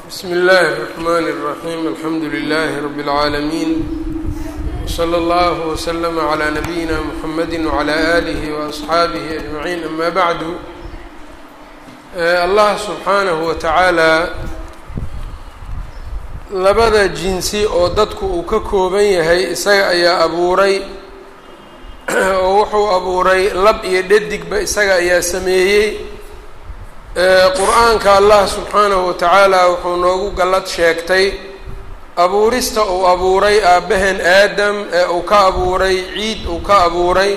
bsmi اllahi الرحmn الرaحيم alxamdu لlh رb العaalمين وslى اllه وslm عlى نabيina mحamedi وعlى آlih وأصxaabih أجمaعين ama bعdu allah subxaanaه wa taعaalى labada jinsi oo dadku uu ka kooban yahay isaga ayaa abuuray oo wuxuu abuuray lab iyo dhadigba isaga ayaa sameeyey qur-aanka allah subxaanahu wa tacaala wuxuu noogu gallad sheegtay abuurista uu abuuray aabbaheen aadam ee uu ka abuuray ciid uu ka abuuray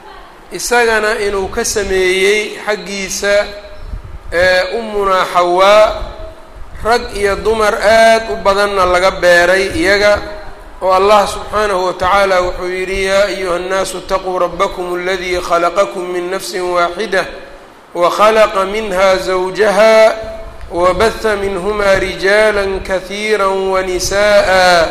isagana inuu ka sameeyey xaggiisa ee umunaa xawaa rag iyo dumar aad u badanna laga beeray iyaga oo allah subxaanahu wa tacaala wuxuu yidhi yaa ayuha annaasu itaquu rabbakum aladii khalaqakum min nafsin waaxida wkhalaqa minha zawjaha wabaha minhuma rijaala kahiira wanisa'a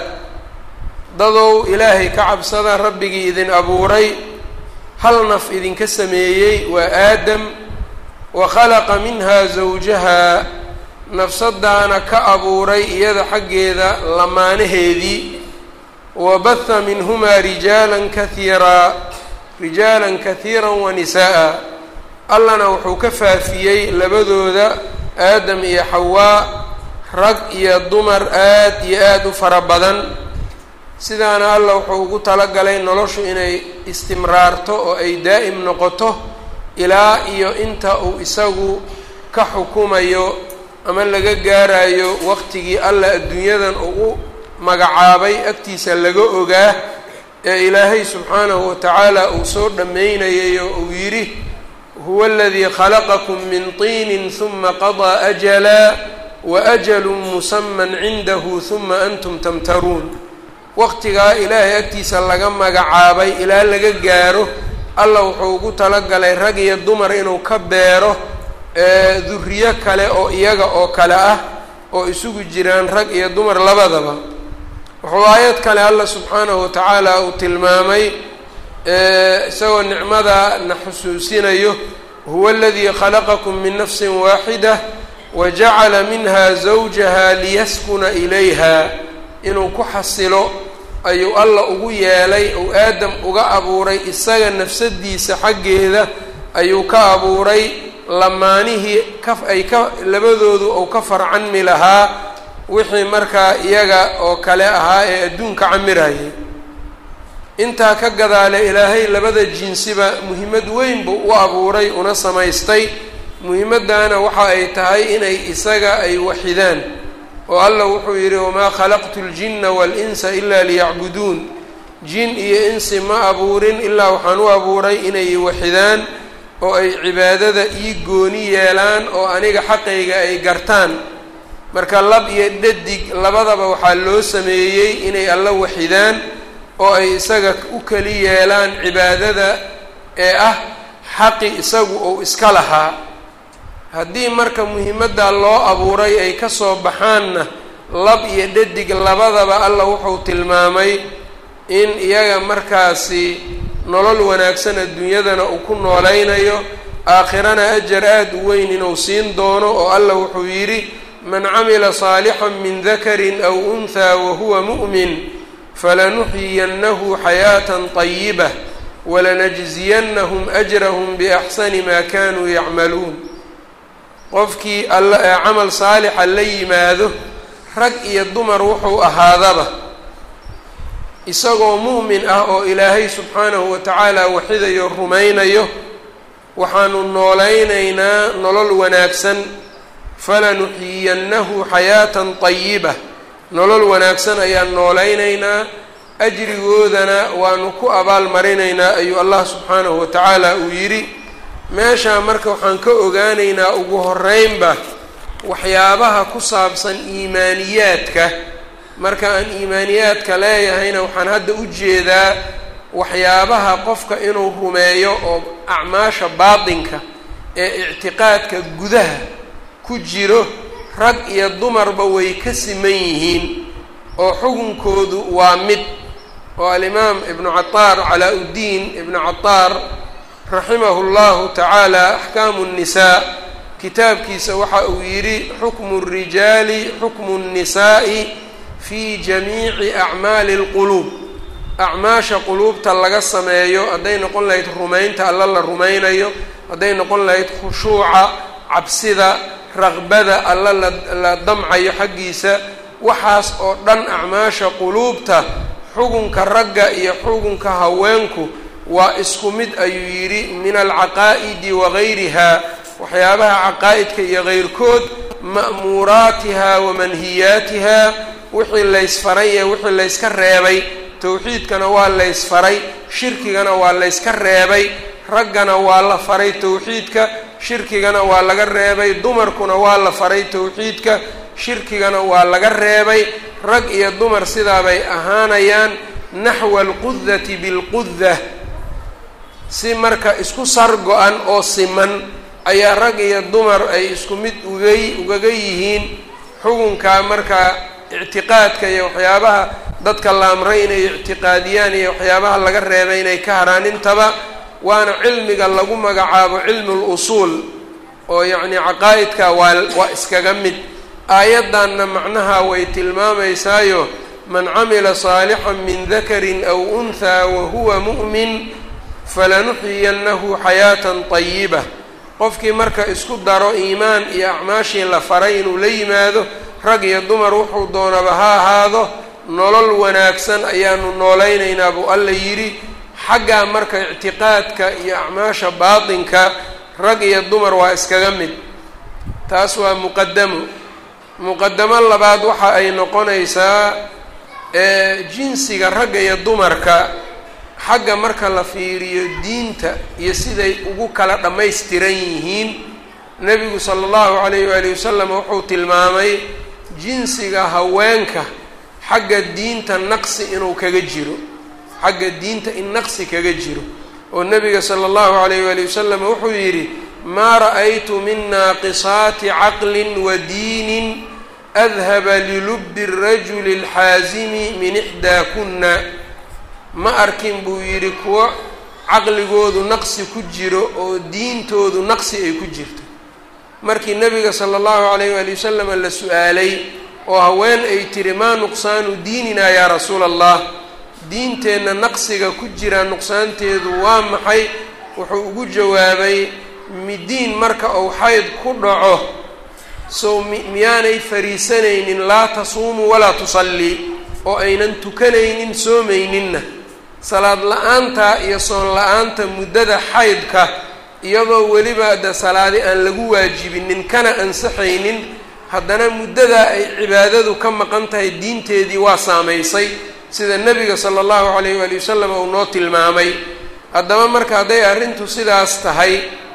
dadow ilaahay ka cabsada rabbigii idin abuuray hal naf idinka sameeyey waa aadam wakhalaqa minha zawjaha nafsadaana ka abuuray iyada xaggeeda lamaanaheedii wabaha minhuma rijaala kahiira rijaala kahiira wanisa'a allana wuxuu ka faafiyey labadooda aadam iyo xawaa rag iyo dumar aad iyo aada u fara badan sidaana alla wuxuu ugu talagalay noloshu inay istimraarto oo ay daa'im noqoto ilaa iyo inta uu isagu ka xukumayo ama laga gaarayo waqtigii alla adduunyadan uu u magacaabay agtiisa laga ogaa ee ilaahay subxaanahu wa tacaala uu soo dhammaynayay oo uu yidhi huwa aladii khalaqakum min tiinin huma qadaa ajala waajalu musaman cindahu huma antum tamtaruun waqtigaa ilaahay agtiisa laga magacaabay ilaa laga gaaro alla wuxuu ugu talagalay rag iyo dumar inuu ka beero duriyo kale oo iyaga oo kale ah oo isugu jiraan rag iyo dumar labadaba wuxuu aayad kale alla subxaanahu wa tacaala uu tilmaamay isagoo nicmada na xusuusinayo huwa aladii khalaqakum min nafsin waaxida wajacala minha zawjaha liyaskuna ilayha inuu ku xasilo ayuu alla ugu yeelay uu aadam uga abuuray isaga nafsadiisa xaggeeda ayuu ka abuuray lamaanihii ka ay ka labadoodu uu ka farcanmi lahaa wixii markaa iyaga oo kale ahaa ee adduunka camirayay intaa ka gadaale ilaahay labada jinsiba muhiimad weyn buu u abuuray una samaystay muhiimaddaana waxa ay tahay inay isaga ay waxidaan oo allah wuxuu yidhi wamaa khalaqtu ljinna waalinsa ilaa liyacbuduun jin iyo insi ma abuurin ilaa waxaan u abuuray inay waxidaan oo ay cibaadada ii gooni yeelaan oo aniga xaqayga ay gartaan marka lab iyo dhadig labadaba waxaa loo sameeyey inay alla waxidaan oo ay isaga u keli yeelaan cibaadada ee ah xaqi isagu uu iska lahaa haddii marka muhiimaddaa loo abuuray ay ka soo baxaanna lab iyo dhadig labadaba alla wuxuu tilmaamay in iyaga markaasi nolol wanaagsan adduunyadana uu ku noolaynayo aakhirana ajar aada u weyn inuu siin doono oo alla wuxuu yidhi man camila saalixan min dakarin aw unhaa wahuwa mu'min falanuxyiyannahu xayaatan طayibah walanajziyannahum ajrahum biaxsani maa kanuu yacmaluun qofkii alla ee camal saalixa la yimaado rag iyo dumar wuxuu ahaadaba isagoo mu'min ah oo ilaahay subxaanahu wa tacaala waxidayo rumaynayo waxaanu noolaynaynaa nolol wanaagsan falanuxyiyannahu xayaatan طayibah nolol wanaagsan ayaan noolaynaynaa ajrigoodana waanu ku abaal marinaynaa ayuu allah subxaanahu wa tacaala uu yidhi meeshaa marka waxaan ka ogaanaynaa ugu horeynba waxyaabaha ku saabsan iimaaniyaadka marka aan iimaaniyaadka leeyahayna waxaan hadda u jeedaa waxyaabaha qofka inuu rumeeyo oo acmaasha baatinka ee ictiqaadka gudaha ku jiro rag iyo dumarba way ka siman yihiin oo xukunkoodu waa mid oo alimaam ibnu cataar calaa uddiin ibnu cataar raximahu llahu tacaala axkaamu nnisaa kitaabkiisa waxa uu yidhi xukmu الrijaali xukmu الnisaa'i fi jamiici acmaali اlquluub acmaasha quluubta laga sameeyo hadday noqon lahayd rumaynta alla la rumaynayo hadday noqon lahayd khushuuca cabsida raqbada alla la damcayo xaggiisa waxaas oo dhan acmaasha quluubta xugunka ragga iyo xugunka haweenku waa isku mid ayuu yidhi min alcaqaa'idi wagayriha waxyaabaha caqaa'idka iyo keyrkood ma'muuraatiha wa manhiyaatiha wixii laysfaray ee wixii layska reebay towxiidkana waa laysfaray shirkigana waa layska reebay raggana waa la faray towxiidka shirkigana waa laga reebay dumarkuna waa la faray towxiidka shirkigana waa laga reebay rag iyo dumar sidaabay ahaanayaan naxwa alqudati bilqudah si marka isku sar go-an oo siman ayaa rag iyo dumar ay isku mid ugay ugaga yihiin xugunka marka ictiqaadka iyo waxyaabaha dadka la amray inay ictiqaadiyaan iyo waxyaabaha laga reebay inay ka haraan intaba waana cilmiga lagu magacaabo cilmu lusuul oo yacni caqaa'idka waa waa iskaga mid aayaddanna macnaha way tilmaamaysaayo man camila saalixan min dakarin aw unhaa wa huwa mu'min falanuxyiyannahu xayaatan tayiba qofkii marka isku daro iimaan iyo acmaashii la faray inuu la yimaado rag iyo dumar wuxuu doonaba ha ahaado nolol wanaagsan ayaanu noolaynaynaa buu alla yidhi xaggaa marka ictiqaadka iyo acmaasha baatinka rag iyo dumar waa iskaga mid taas waa muqadamo muqadamo labaad waxa ay noqonaysaa jinsiga ragga iyo dumarka xagga marka la fiiriyo diinta iyo siday ugu kala dhammaystiran yihiin nebigu sala allahu calayh waali wasalam wuxuu tilmaamay jinsiga haweenka xagga diinta naqsi inuu kaga jiro xagga diinta in naqsi kaga jiro oo nebiga sala allahu calayh waali wasalam wuxuu yidhi maa ra'aytu min naaqisaati caqlin wa diinin adhaba lilubbi rajuli alxaasimi min ixdaa kunna ma arkin buu yidhi kuwo caqligoodu naqsi ku jiro oo diintoodu naqsi ay ku jirto markii nebiga sala allahu calayh waali wasalam la su-aalay oo haween ay tiri maa nuqsaanu diininaa yaa rasuula allah diinteenna naqsiga ku jira nuqsaanteedu waa maxay wuxuu ugu jawaabay midiin marka uu xayd ku dhaco sow miyaanay fariisanaynin laa tasuumu walaa tusallii oo aynan tukanaynin soomayninna salaad la-aanta iyo soon la-aanta muddada xaydka iyadoo weliba de salaadi aan lagu waajibinin kana ansaxaynin haddana muddadaa ay cibaadadu ka maqan tahay diinteedii waa saamaysay sida nebiga sala allahu calayh waali wasalam uu noo tilmaamay haddaba marka hadday arrintu sidaas tahay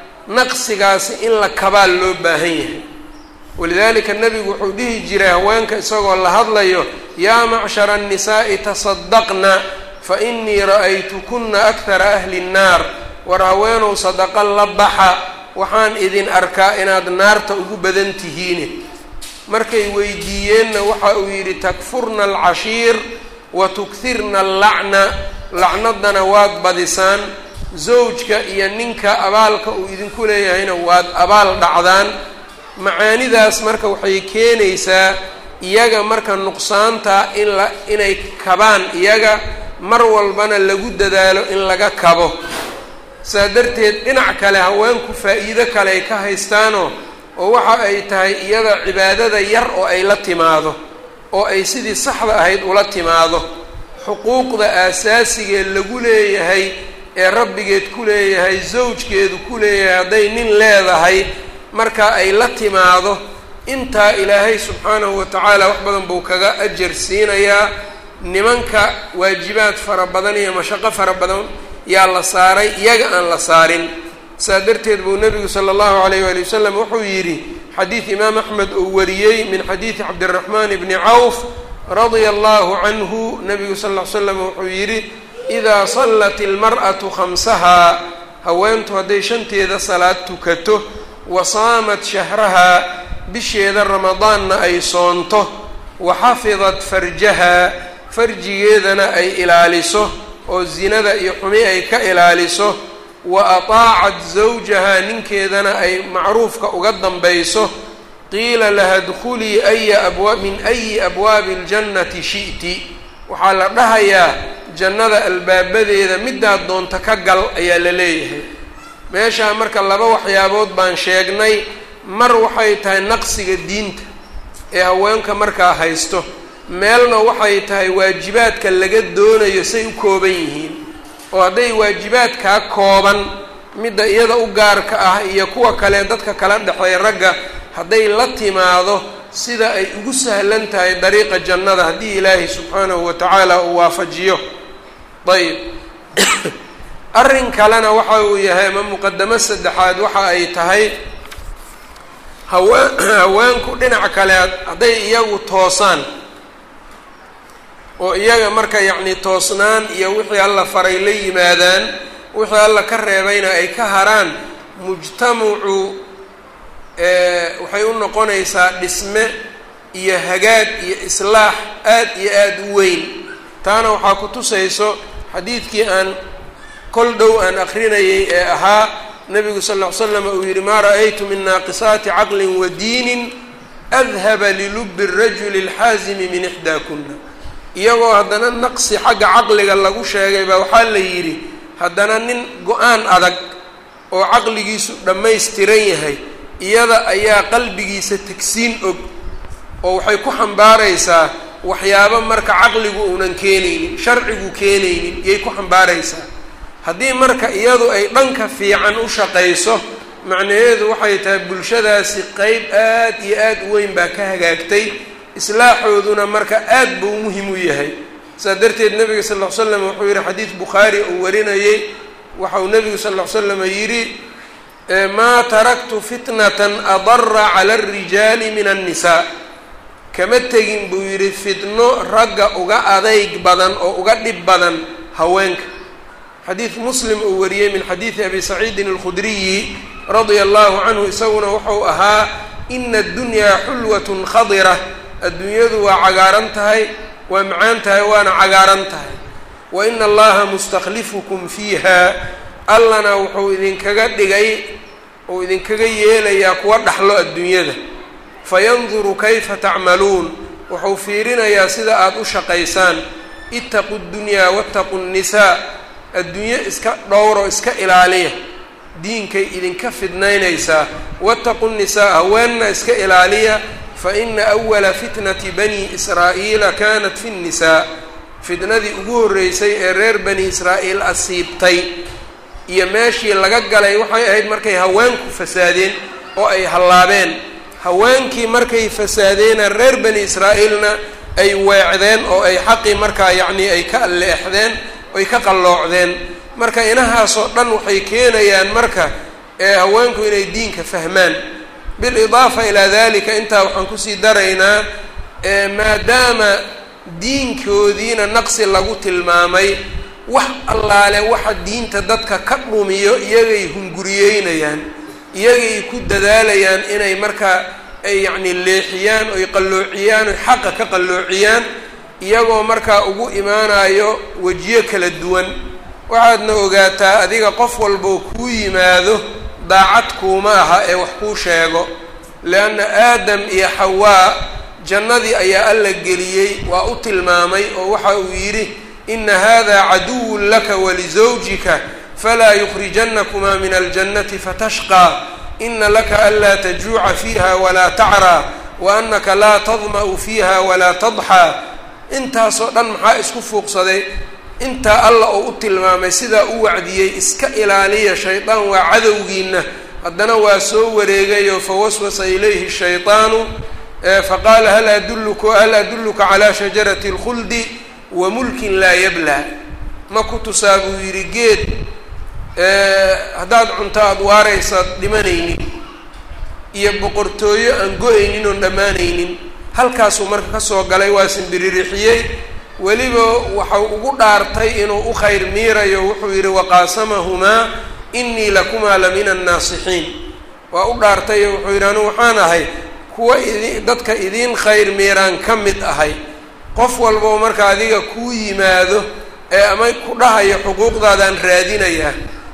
naqsigaasi in la kabaal loo baahan yahay walidaalika nebigu wuxuu dhihi jiray haweenka isagoo la hadlayo yaa macshara annisaa'i tasadaqna fa innii ra'aytukuna akhara ahli nnaar war haweenow sadaqa la baxa waxaan idin arkaa inaad naarta ugu badan tihiine markay weydiiyeenna waxa uu yidhi takfurna alcashiir wa tukhirna allacna lacnadana waad badisaan zawjka iyo ninka abaalka uu idinku leeyahayna waad abaal dhacdaan macaanidaas marka waxay keenaysaa iyaga marka nuqsaanta in la inay kabaan iyaga mar walbana lagu dadaalo in laga kabo saa darteed dhinac kale haweenku faa'iido kale ay ka haystaanoo oo waxa ay tahay iyada cibaadada yar oo ay la timaado oo ay sidii saxda ahayd ula timaado xuquuqda aasaasigae lagu leeyahay ee rabbigeed ku leeyahay zawjkeedu ku leeyahay hadday nin leedahay marka ay la timaado intaa ilaahay subxaanahu wa tacaala wax badan buu kaga ajar siinayaa nimanka waajibaad fara badan iyo mashaqo fara badan yaa la saaray iyaga aan la saarin saa darteed buu nebigu sala allahu calayh waali wasalam wuxuu yidhi xadiid imaam axmed uu wariyey min xadiidi cabdiraxmaan bni cawf radia allahu canhu nebigu sal ll ly slam wuxuu yidhi idaa sallat ilmar'atu khamsahaa haweentu hadday shanteeda salaad tukato wa saamat shahrahaa bisheeda ramadaanna ay soonto wa xafidat farjahaa farjigeedana ay ilaaliso oo zinada iyo xumi ay ka ilaaliso wa ataacat zawjahaa ninkeedana ay macruufka uga dambayso qiila laha dkhulii aya abwa min ayi abwaabi اljannati shi'ti waxaa la dhahayaa jannada albaabadeeda midaad doonta ka gal ayaa la leeyahay meeshaa marka laba waxyaabood baan sheegnay mar waxay tahay naqsiga diinta ee haweenka markaa haysto meelna waxay tahay waajibaadka laga doonayo say u kooban yihiin oo hadday waajibaadkaa kooban midda iyada u gaarka ah iyo kuwa kale dadka kala dhexeey ragga hadday la timaado sida ay ugu sahlan tahay dariiqa jannada haddii ilaahay subxaanahu wa tacaala uu waafajiyo ayb arrin kalena waxa uu yahay ama muqadamo saddexaad waxa ay tahay haween haweenku dhinac kale hadday iyagu toosaan oo iyaga marka yacni toosnaan iyo wixii alla faray la yimaadaan wixii alla ka reebayna ay ka haraan mujtamacu waxay u noqonaysaa dhisme iyo hagaag iyo islaax aad iyo aada u weyn taana waxaa ku tusayso xadiidkii aan kol dhow aan akrinayay ee ahaa nabigu sal ll ly slam uu yihi maa ra'aytu min naaqisaati caqlin wa diinin adhaba lilubi rajuli اlxaazimi min ixdaa kuna iyagoo haddana naqsi xagga caqliga lagu sheegay baa waxaa la yidhi haddana nin go-aan adag oo caqligiisu dhammaystiran yahay iyada ayaa qalbigiisa tegsiin og oo waxay ku xambaaraysaa waxyaabo marka caqligu uunan keenaynin sharcigu keenaynin iyay ku xambaaraysaa haddii marka iyadu ay dhanka fiican u shaqayso macnaheedu waxay tahay bulshadaasi qeyb aad iyo aad u weyn baa ka hagaagtay islaaxooduna marka aad buu muhim u yahay saas darteed nabiga sal ll ly slam wuxuu yihi xadiid bukhaari uu warinayey waxauu nabigu sal ll ly slam yidhi maa taraktu fitnatan adara cala alrijaali min annisaa kama tegin buu yidhi fitno ragga uga adayg badan oo uga dhib badan haweenka xadiid muslim uu wariyey min xadiidi abi saciidin alkhudriyi radia allahu canhu isaguna wuxuu ahaa ina addunyaa xulwatun khadira adduunyadu waa cagaaran tahay waa macaan tahay waana cagaaran tahay wa ina allaha mustakhlifukum fiiha allana wuxuu idinkaga dhigay uu idinkaga yeelayaa kuwa dhaxlo adduunyada fayanduru kayfa tacmaluun wuxuu fiirinayaa sida aada u shaqaysaan itaqu ddunyaa waataqu nnisaa adduunyo iska dhowro iska ilaaliya diinkay idinka fidnaynaysaa waataqu nnisaa haweenna iska ilaaliya fa ina awala fitnati bani israa'iila kanat fi nnisaa fitnadii ugu horreysay ee reer bani israa'iil asiibtay iyo meeshii laga galay waxay ahayd markay haweenku fasaadeen oo ay hallaabeen haweenkii markay fasaadeena reer bani israa'iilna ay weecdeen oo ay xaqii markaa yacnii ay ka alleexdeen ay ka qalloocdeen marka inahaasoo dhan waxay keenayaan marka ee haweenku inay diinka fahmaan bilidaafa ilaa dalika intaa waxaan kusii daraynaa maadaama diinkoodiina naqsi lagu tilmaamay wax allaale waxa diinta dadka ka dhumiyo iyagay hunguriyeynayaan iyagay ku dadaalayaan inay markaa ay yacni leexiyaan oy qalloociyaan oy xaqa ka qalloociyaan iyagoo markaa ugu imaanayo wejiyo kala duwan waxaadna ogaataa adiga qof walboo kuu yimaado daacad kuuma aha ee wax kuu sheego leanna aadam iyo xawaa jannadii ayaa alla geliyey waa u tilmaamay oo waxa uu yidhi ina hada caduwun laka walisawjika falaa yukhrijanakumaa min aljannati fatashqaa ina laka anlaa tajuuca fiiha walaa tacraa wa anaka laa tadma'u fiiha walaa tadxaa intaasoo dhan maxaa isku fuuqsaday intaa alla oo u tilmaamay sidaa u wacdiyey iska ilaaliya shaydaan waa cadowgiina haddana waa soo wareegayo fawaswasa ilayhi shayطaanu faqaala hal adulluka hal adulluka calaa shajarati اlkhuldi wa mulkin laa yablaa ma ku tusaa buu yidhi geed haddaad cunto aada waaraysaad dhimanaynin iyo boqortooyo aan go-aynin oon dhammaanaynin halkaasuu marka kasoo galay waa simbiririxiyey weliba waxau ugu dhaartay inuu u khayr miirayo wuxuu yidhi waqaasamahumaa inii lakumaa la min annaasixiin waa u dhaartayo wuxuu yidhi anu waxaan ahay kuwa idi dadka idiin khayr miiraan ka mid ahay qof walboo marka adiga kuu yimaado ee ama ku dhahayo xuquuqdaadaan raadinayaa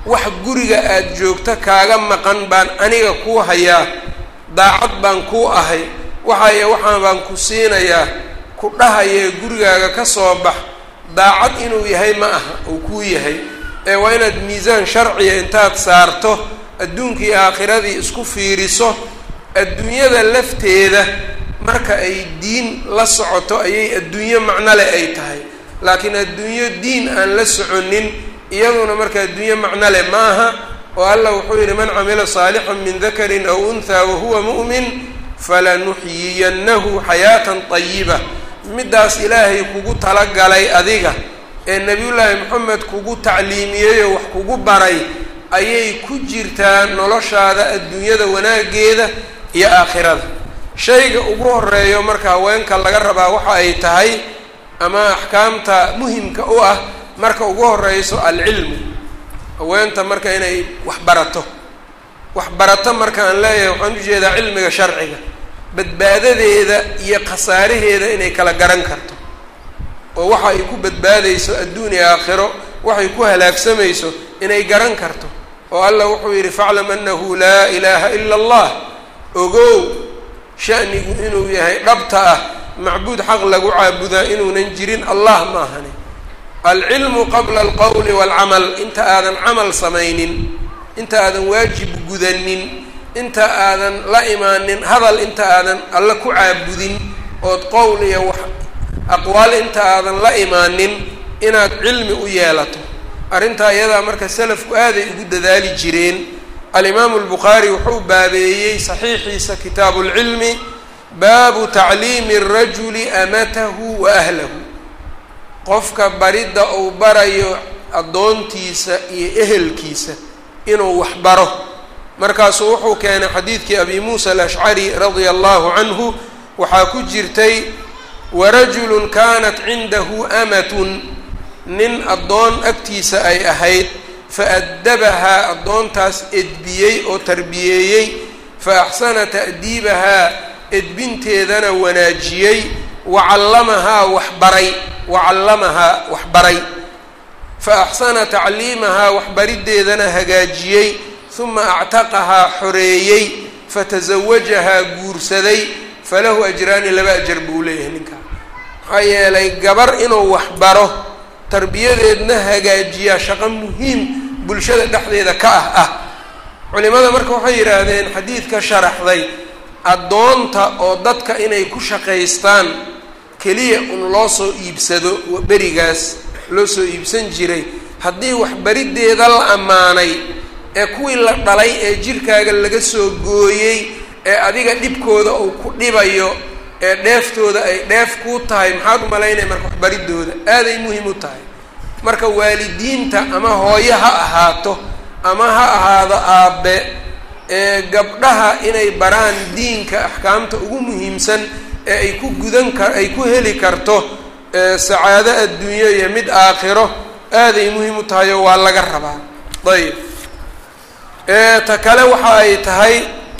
wax guriga aada joogto kaaga maqan baan aniga kuu hayaa daacad baan kuu ahay waxaaya waxaan baan ku siinayaa ku dhahayee gurigaaga ka soo bax daacad inuu yahay ma aha uu kuu yahay ee waa inaad miisaan sharciya intaad saarto adduunkii aakhiradii isku fiiriso adduunyada lafteeda marka ay diin la socoto ayay adduunyo macnole ay tahay laakiin adduunyo diin aan la soconin iyaduna marka adduunyo macnole ma aha oo allah wuxuu yidhi man camila saalixan min dakarin aw unthaa wahuwa mu'min falanuxyiyannahu xayaatan tayiba middaas ilaahay kugu talagalay adiga ee nebiyullaahi moxamed kugu tacliimiyey oo wax kugu baray ayay ku jirtaa noloshaada adduunyada wanaaggeeda iyo aakhirada shayga ugu horeeyo marka haweenka laga rabaa waxa ay tahay ama axkaamta muhimka u ah marka ugu horeyso alcilmu haweenta marka inay wax barato wax barato marka aan leeyahay waxaan ujeedaa cilmiga sharciga badbaadadeeda iyo khasaaraheeda inay kala garan karto oo waxa ay ku badbaadayso adduun iyo aakhiro waxay ku halaagsamayso inay garan karto oo allah wuxuu yidhi faclam annahu laa ilaaha ila allah ogow shanigu inuu yahay dhabta ah macbuud xaq lagu caabudaa inuunan jirin allah ma ahani alcilmu qabla alqowli waalcamal inta aadan camal samaynin inta aadan waajib gudanin inta aadan la imaanin hadal inta aadan alla ku caabudin ood qowl iyo wax aqwaal inta aadan la imaanin inaad cilmi u yeelato arrintaa iyadaa marka salafku aaday ugu dadaali jireen alimaamu albukhaari wuxuu baabeeyey saxiixiisa kitaabu lcilmi baabu tacliimi arajuli amatahu wa ahlahu qofka baridda uu barayo addoontiisa iyo ehelkiisa inuu wax baro markaasuu wuxuu keenay xadiidkii abi muusa alashcari radia allahu canhu waxaa ku jirtay warajulun kaanat cindahu amatun nin addoon agtiisa ay ahayd faaddabahaa addoontaas edbiyey oo tarbiyeeyey fa axsana ta'diibahaa edbinteedana wanaajiyey wacallamahaa waxbaray wacallamahaa waxbaray fa axsana tacliimahaa waxbariddeedana hagaajiyey huma actaqahaa xoreeyey fatasawajahaa guursaday falahu ajraani laba ajar buu leeyahay ninkaa maxaa yeelay gabar inuu waxbaro tarbiyadeedna hagaajiyaa shaqo muhiim bulshada dhexdeeda ka ah ah culimada marka waxay yidhaahdeen xadiidka sharaxday addoonta oo dadka inay ku shaqaystaan keliya un loo soo iibsado berigaas loo soo iibsan jiray haddii waxbariddeeda la ammaanay ee kuwii la dhalay ee jirkaaga laga soo gooyey ee adiga dhibkooda uu ku dhibayo ee dheeftooda ay dheef kuu tahay maxaad u malaynaya marka waxbaridooda aaday muhiim u tahay marka waalidiinta ama hooyo ha ahaato ama ha ahaado aabbe ee gabdhaha inay baraan diinka axkaamta ugu muhiimsan ee ay ku gudan kar ay ku heli karto sacaado adduunyo iyo mid aakhiro aaday muhiim u tahay oo waa laga rabaa ayib ta kale waxa ay tahay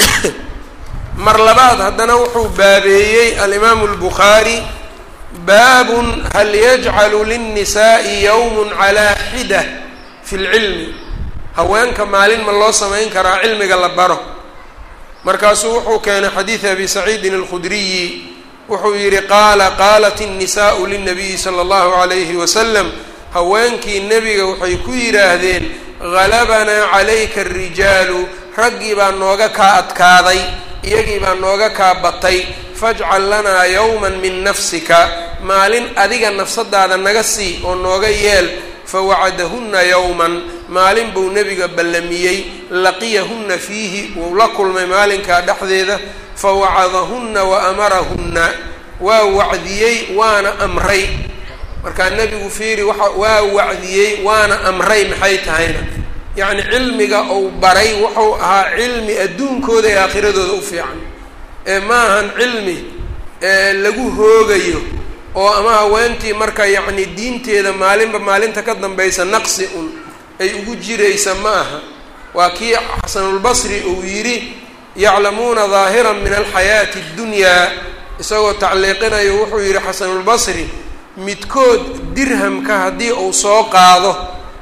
mar labaad haddana wuxuu baabeeyey alimaamu albukhaari baabun hal yajcalu linnisaa'i yowmun calaa xida fi lcilmi haweenka maalin ma loo samayn karaa cilmiga la baro markaasuu wuxuu keenay xadiidi abi saciidin alkhudriyi wuxuu yidhi qaala qaalat innisaa'u lilnabiyi sala allahu calayhi wasalam haweenkii nebiga waxay ku yidhaahdeen halabanaa calayka arijaalu raggii baa nooga kaa adkaaday iyagii baa nooga kaa batay fajcal lanaa yowman min nafsika maalin adiga nafsadaada naga sii oo nooga yeel fawacadahunna yowman maalin buu nebiga ballamiyey laqiyahunna fiihi wuu la kulmay maalinkaa dhexdeeda fawacadahunna wa amarahunna waa wacdiyey waana amray markaa nebigu fiiri waa waa wacdiyey waana amray maxay tahayna yacni cilmiga uu baray wuxuu ahaa cilmi adduunkooda ee aakhiradooda u fiican ee ma ahan cilmi lagu hoogayo oo ama haweentii marka yacni diinteeda maalinba maalinta ka dambaysa naqsi un ay ugu jiraysa ma aha waa kii xasanulbasri uu yidhi yaclamuuna daahiran min alxayaati اddunyaa isagoo tacliiqinayo wuxuu yidhi xasanulbasri midkood dirhamka haddii uu soo qaado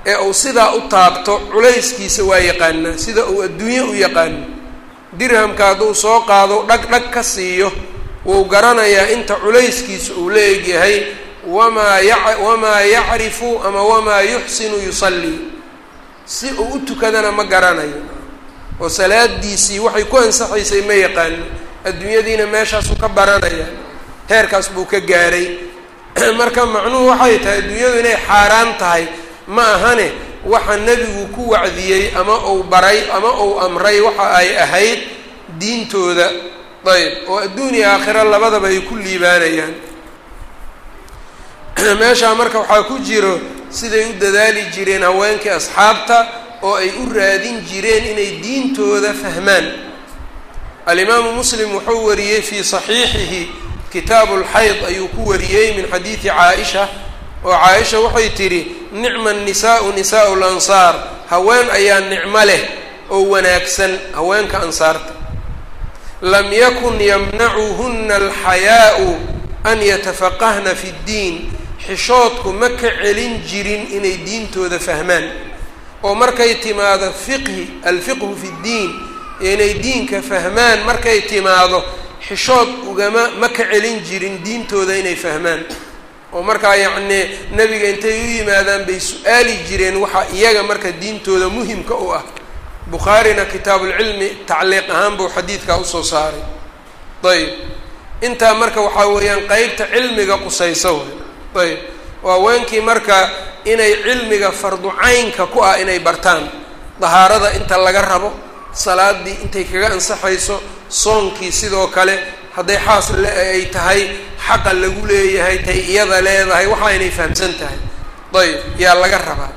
ee uu sidaa u taabto culayskiisa waa yaqaanaa sida uu adduunye u yaqaano dirhamka hadduu soo qaado dhag dhag ka siiyo wuu garanayaa inta culayskiisa uu la egyahay wamaa ya wamaa yacrifu ama wamaa yuxsinu yusallii si uu u tukadana ma garanayo oo salaadiisii waxay ku ansaxaysay ma yaqaano adduunyadiina meeshaasuu ka baranaya heerkaas buu ka gaaray marka macnuhu waxay tahay adduunyadu inay xaaraan tahay ma ahane waxa nebigu ku wacdiyey ama uu baray ama uu amray waxa ay ahayd diintooda ayb oo adduuniya aakhira labadaba ay ku liibaanayaan meeshaa marka waxaa ku jiro siday u dadaali jireen haweenkii asxaabta oo ay u raadin jireen inay diintooda fahmaan alimaamu muslim wuxuu wariyey fii saxiixihi kitaabu lxayd ayuu ku wariyey min xadiidi caaisha oo caaisha waxay tidhi nicma nisaau nisaau lansaar haween ayaa nicmo leh oo wanaagsan haweenka ansaarta lam yakun yamnacuhuna alxayaau an yatafaqahna fi ddiin xishoodku ma ka celin jirin inay diintooda fahmaan oo markay timaado fiqhi alfiqhu fi ddiin inay diinka fahmaan markay timaado xishood ugama ma ka celin jirin diintooda inay fahmaan oo markaa yacnii nebiga intay u yimaadaan bay su-aali jireen waxaa iyaga marka diintooda muhimka u ah bukhaarina kitaabulcilmi tacliiq ahaan buu xadiidkaa usoo saaray ayb intaa marka waxaa weeyaan qeybta cilmiga qusaysa way ayb waa weenkii marka inay cilmiga fardu caynka ku ah inay bartaan dahaarada inta laga rabo salaadii intay kaga ansaxayso soonkii sidoo kale hadday xaas ay tahay xaqa lagu leeyahay tay iyada leedahay waxa inay fahamsan tahay ayb yaa laga rabaa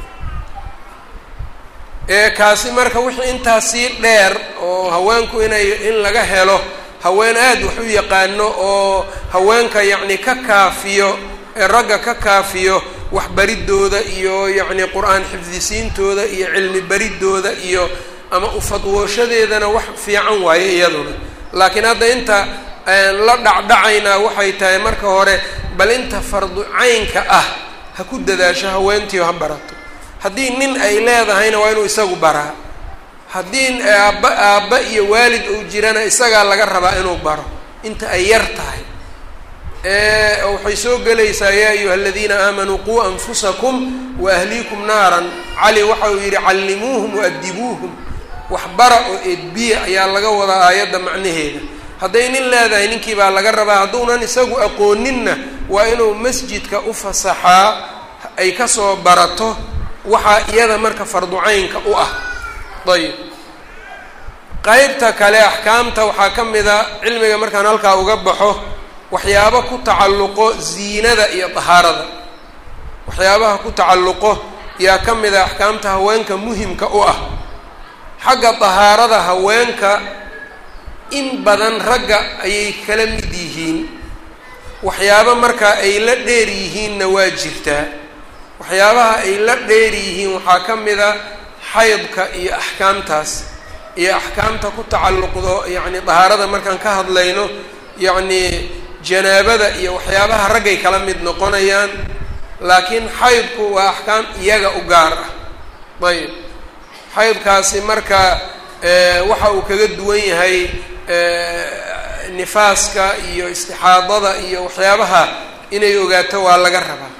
ee kaasi marka wixii intaas sii dheer oo haweenku inay in laga helo haween aada wax u yaqaano oo haweenka yacni ka kaafiyo ee ragga ka kaafiyo waxbaridooda iyo yacni qur-aan xifdisiintooda iyo cilmi baridooda iyo ama ufadwooshadeedana wax fiican waaye iyaduna laakiin hadda inta la dhacdhacaynaa waxay tahay marka hore bal inta fardu caynka ah ha ku dadaasho haweentiio ha barato haddii nin ay leedahayna waa inuu isagu baraa haddii aabba aabba iyo waalid uu jirana isagaa laga rabaa inuu baro inta ay yar tahay waxay soo gelaysaa yaa ayuha aladiina aamanuu quu anfusakum wa ahliikum naaran cali waxa uu yidhi callimuuhum waadibuuhum waxbara oo edbiya ayaa laga wadaa aayadda macnaheeda hadday nin leedahay ninkii baa laga rabaa hadduunan isagu aqooninna waa inuu masjidka u fasaxaa ay kasoo barato waxaa iyada marka farducaynka u ah ayib qeybta kale axkaamta waxaa ka mid a cilmiga markaan halkaa uga baxo waxyaabo ku tacalluqo ziinada iyo dahaarada waxyaabaha ku tacalluqo yaa ka mid a axkaamta haweenka muhimka u ah xagga dahaarada haweenka in badan ragga ayay kala mid yihiin waxyaabo markaa ay la dheer yihiinna waa jirtaa waxyaabaha ay la dheer yihiin waxaa ka mid a xaydka iyo axkaamtaas iyo axkaamta ku tacalluqdo yacni dahaarada markaan ka hadlayno yacni janaabada iyo waxyaabaha raggay kala mid noqonayaan laakiin xaydku waa axkaam iyaga u gaar ah ayb xaydkaasi marka waxa uu kaga duwan yahay nifaaska iyo istixaadada iyo waxyaabaha inay ogaato waa laga rabaa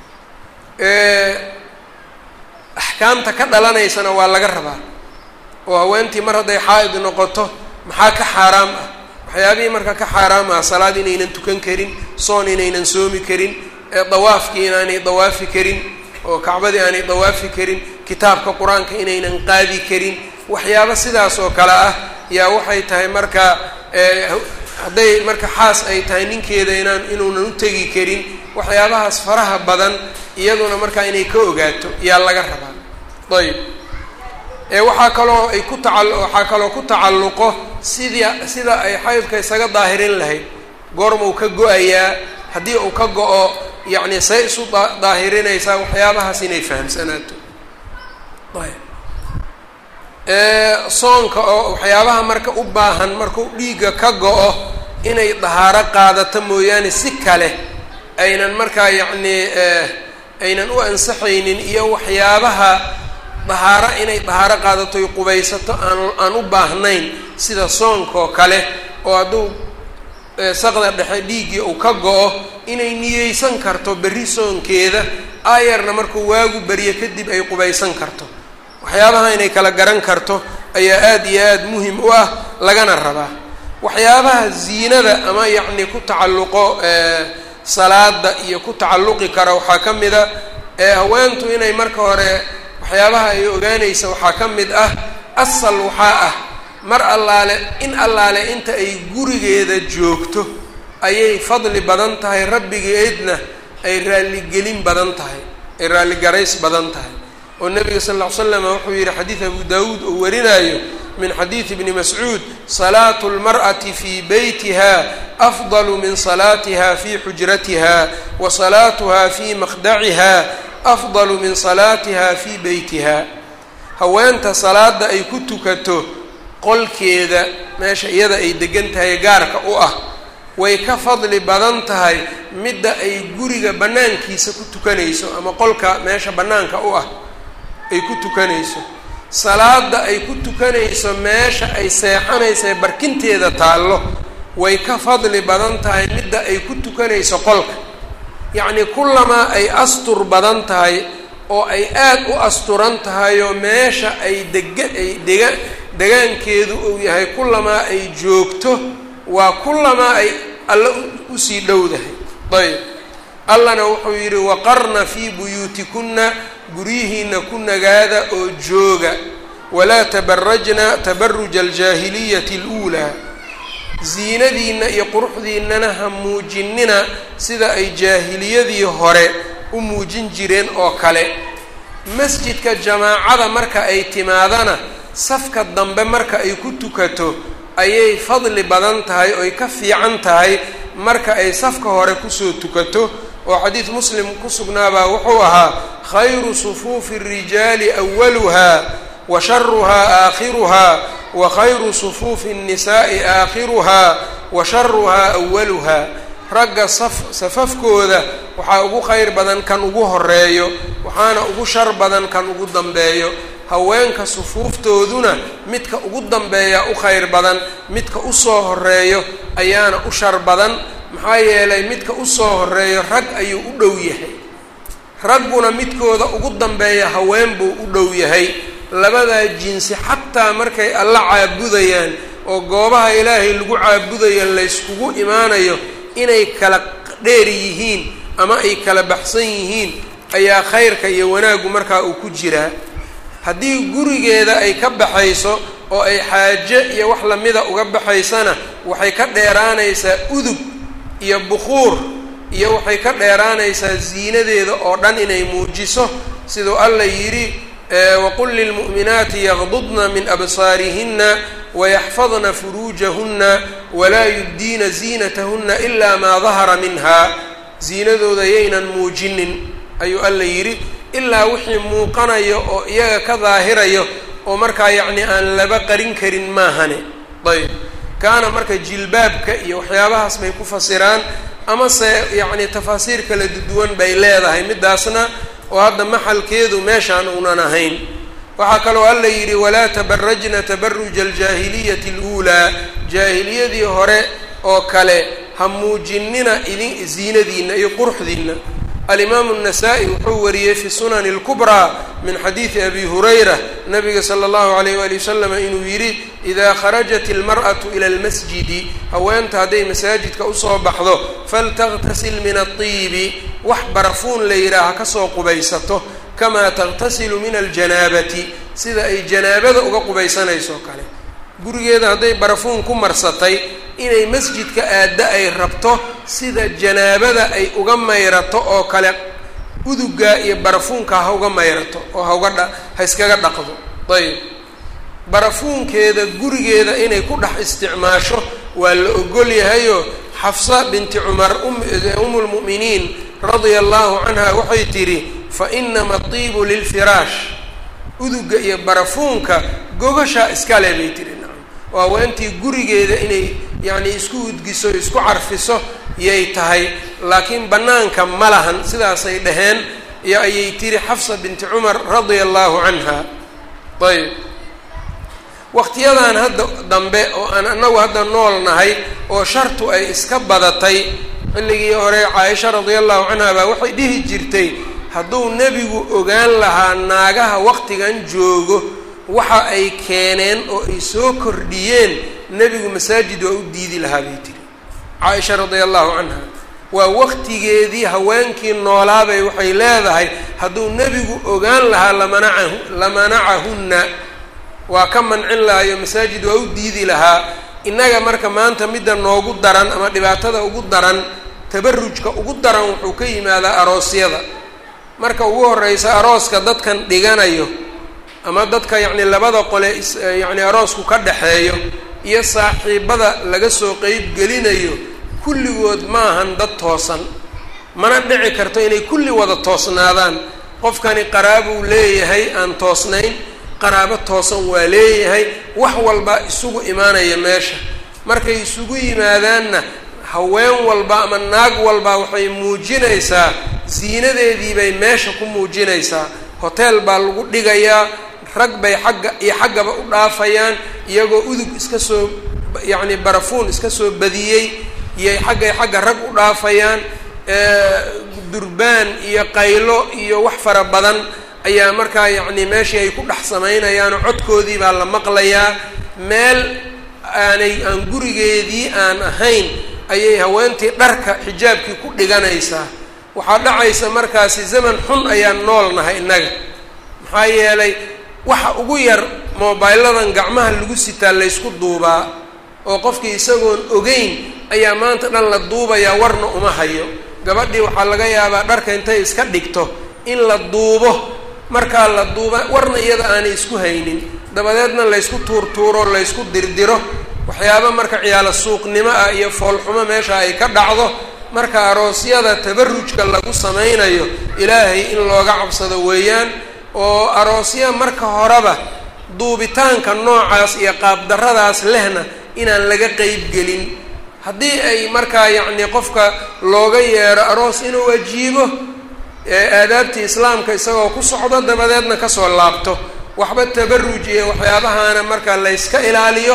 axkaamta ka dhalanaysana waa laga rabaa oo haweentii mar hadday xaa-id noqoto maxaa ka xaaraam ah waxyaabihii marka ka xaaraam ah salaad inaynan tukan karin soon inaynan soomi karin dawaafkii inaanay dawaafi karin oo kacbadii aanay dawaafi karin kitaabka qur-aanka inaynan qaadi karin waxyaabo sidaas oo kale ah yaa waxay tahay marka hadday marka xaas ay tahay ninkeeda inaan inuunan u tegi karin waxyaabahaas faraha badan iyaduna markaa inay ka ogaato yaa laga rabaa ayb ee waxaa kaloo ay ku taca waxaa kaloo ku tacalluqo sidii sida ay xaydka isaga daahirin lahayd goormau ka go-ayaa haddii uu ka go-o yacni say isu daahirinaysaa waxyaabahaas inay fahamsanaato ayb soonka oo waxyaabaha marka u baahan markuu dhiigga ka go-o inay dahaaro qaadato mooyaane si kale aynan markaa yacnii aynan u ansaxaynin iyo waxyaabaha dahaaro inay dahaaro qaadato y qubaysato aan aan u baahnayn sida soonkaoo kale oo hadduu saqda dhexe dhiiggii uu ka go-o inay niyeysan karto berri soonkeeda aayarna markuu waagu beriyo kadib ay qubaysan karto waxyaabaha inay kala garan karto ayaa aada iyo aada muhim u ah lagana rabaa waxyaabaha ziinada ama yacni ku tacalluqo salaada iyo ku tacalluqi kara waxaa ka mid a haweentu inay marka hore waxyaabaha ay ogaanaysa waxaa ka mid ah asal waxaa ah mar allaale in allaale inta ay gurigeeda joogto ayay fadli badan tahay rabbigeedna ay raalligelin badan tahay ay raalligarays badan tahay oo nabiga sal ll ly slam wuxuu yihi xadiid abu daawuud uu warinayo min xadiidi bni mascuud salaatu lmar'ati fii beytiha afdalu min salaatiha fii xujratiha wa salaatuha fii maqdaciha afdalu min salaatiha fii beytiha haweenta salaada ay ku tukato qolkeeda meesha iyada ay degan tahay gaarka u ah way ka fadli badan tahay midda ay guriga bannaankiisa ku tukanayso ama qolka meesha bannaanka u ah ay ku tukanayso salaada ay ku tukanayso meesha ay seexanaysa ee barkinteeda taallo way ka fadli badan tahay midda ay ku tukanayso qolka yacnii kullamaa ay astur badan tahay oo ay aad u asturan tahay oo meesha ay dega ay dega degaankeedu uu yahay kullamaa ay joogto waa kullamaa ay alle usii dhowdahay ayb allana wuxuu yidhi waqarna fii buyuutikunna guryihiina ku nagaada oo jooga walaa tabarajna tabaruja aljaahiliyati aluulaa ziinadiinna iyo quruxdiinnana ha muujinina sida ay jaahiliyadii hore u muujin jireen oo kale masjidka jamaacada marka ay timaadana safka dambe marka ay ku tukato ayay fadli badan tahay oy ka fiican tahay marka ay safka hore kusoo tukato oo xadiid muslim ku sugnaabaa wuxuu ahaa khayru sufuufi الrijaali awaluha wa sharuhaa aakhiruha wa khayru sufuufi الnisaa'i aakhiruha wa sharuhaa awaluha ragga saf safafkooda waxaa ugu khayr badan kan ugu horeeyo waxaana ugu shar badan kan ugu dambeeyo haweenka sufuuftooduna midka ugu dambeeya u khayr badan midka usoo horeeyo ayaana u shar badan maxaa yeelay midka usoo horeeyo rag ayuu u dhow yahay ragguna midkooda ugu dambeeya haween buu u dhow yahay labadaa jinsi xataa markay alla caabudayaan oo goobaha ilaahay lagu caabudayo layskugu imaanayo inay kala dheer yihiin ama ay kala baxsan yihiin ayaa khayrka iyo wanaaggu markaa uu ku jiraa haddii gurigeeda ay ka baxayso oo ay xaaje iyo wax lamida uga baxaysana waxay ka dheeraanaysaa udug iyo bukuur iyo waxay ka dheeraanaysaa ziinadeeda oo dhan inay muujiso siduu alla yidhi waqul lilmu'minaati yaqdudna min absaarihina wayaxfadna furuujahuna walaa yubdiina ziinatahuna ilaa maa dahara minha ziinadooda yaynan muujinin ayuu alla yidhi ilaa wixii muuqanayo oo iyaga ka daahirayo oo markaa yacni aan laba qarin karin maahane ayb kaana marka jilbaabka iyo waxyaabahaas bay ku fasiraan amase yacni tafaasiir kala duwan bay leedahay midaasna oo hadda maxalkeedu meeshaan uunan ahayn waxaa kaloo alla yidhi walaa tabarajna tabaruja aljaahiliyati aluulaa jaahiliyadii hore oo kale ha muujinina idin ziinadiinna iyo quruxdiinna alimaamu الnasaa-i wuxuu wariyey fi sunani اlkubraa min xadiidi abi hurayra nabiga salى اllahu alayh wali wasalam inuu yidhi idaa kharajat اlmarأaةu ilى اlmasjidi haweenta hadday masaajidka usoo baxdo faltaغtasil min aلطiibi wax barafuun la yidhaah ha kasoo qubaysato kamaa tagtasilu min aljanaabati sida ay janaabada uga qubaysanayso kale gurigeeda hadday barafuun ku marsatay inay masjidka aadda ay rabto sida janaabada ay uga mayrato oo kale udugaa iyo barafuunka ha uga mayrato oo hauga dha ha iskaga dhaqdo ayb barafuunkeeda gurigeeda inay ku dhex isticmaasho waa la ogol yahayo xafsa binti cumar umu lmu'miniin radia allahu canha waxay tidhi fa inama tiibu lilfiraash uduga iyo barafuunka gogashaa iskale bay tihi nacam oo haweentii gurigeeda inay yacni isku udgiso isku carfiso yay tahay laakiin bannaanka ma lahan sidaasay dhaheen iyo ayay tiri xafsa binti cumar radia allahu canha ayb waqtiyadan hadda dambe oo aan anagu hadda nool nahay oo shartu ay iska badatay xilligii hore caaisha radia allahu canha baa waxay dhihi jirtay hadduu nebigu ogaan lahaa naagaha waqtigan joogo waxa ay keeneen oo ay soo kordhiyeen nebigu masaajid waa u diidi lahaa bay tiri caaisha radia allahu canha waa waqtigeedii haweenkii noolaabay waxay leedahay hadduu nebigu ogaan lahaa lamanacahu lamanacahunna waa ka mancin lahayo masaajid waa u diidi lahaa innaga marka maanta midda noogu daran ama dhibaatada ugu daran tabarujka ugu daran wuxuu ka yimaadaa aroosyada marka ugu horeysa arooska dadkan dhiganayo ama dadka yacni labada qole is yacni aroosku ka dhexeeyo iyo saaxiibada laga soo qeyb gelinayo kulligood maahan dad toosan mana dhici karto inay kulli wada toosnaadaan qofkani qaraabuu leeyahay aan toosnayn qaraabo toosan waa leeyahay wax walba isugu imaanaya meesha markay isugu yimaadaanna haween walba ama naag walba waxay muujinaysaa ziinadeedii bay meesha ku muujinaysaa hoteel baa lagu dhigayaa rag bay xagga iyo xaggaba u dhaafayaan iyagoo udug iska soo yacni barafuun iska soo badiyey iyo xaggay xagga rag u dhaafayaan durbaan iyo qaylo iyo wax fara badan ayaa markaa yacni meeshii ay ku dhex samaynayaanoo codkoodii baa la maqlayaa meel aanay aan gurigeedii aan ahayn ayay haweentii dharka xijaabkii ku dhiganaysaa waxaa dhacaysa markaasi zaman xun ayaan nool nahay innaga maxaa yeelay waxa ugu yar moobayladan gacmaha lagu sitaa laysku duubaa oo qofkii isagoon ogeyn ayaa maanta dhan la duubayaa warna uma hayo gabadhii waxaa laga yaabaa dharka intay iska dhigto in la duubo markaa la duuba warna iyada aanay isku haynin dabadeedna laysku tuurtuuro laysku dirdiro waxyaaba marka ciyaalo suuqnimo ah iyo foolxumo meesha ay ka dhacdo marka aroosyada tabarujka lagu samaynayo ilaahay in looga cabsado weeyaan oo aroosya marka horeba duubitaanka noocaas iyo qaabdarradaas lehna inaan laga qeyb gelin haddii ay markaa yacni qofka looga yeero aroos inuu ajiibo aadaabtii islaamka isagoo ku socdo dabadeedna kasoo laabto waxba tabaruj iyo waxyaabahaana marka layska ilaaliyo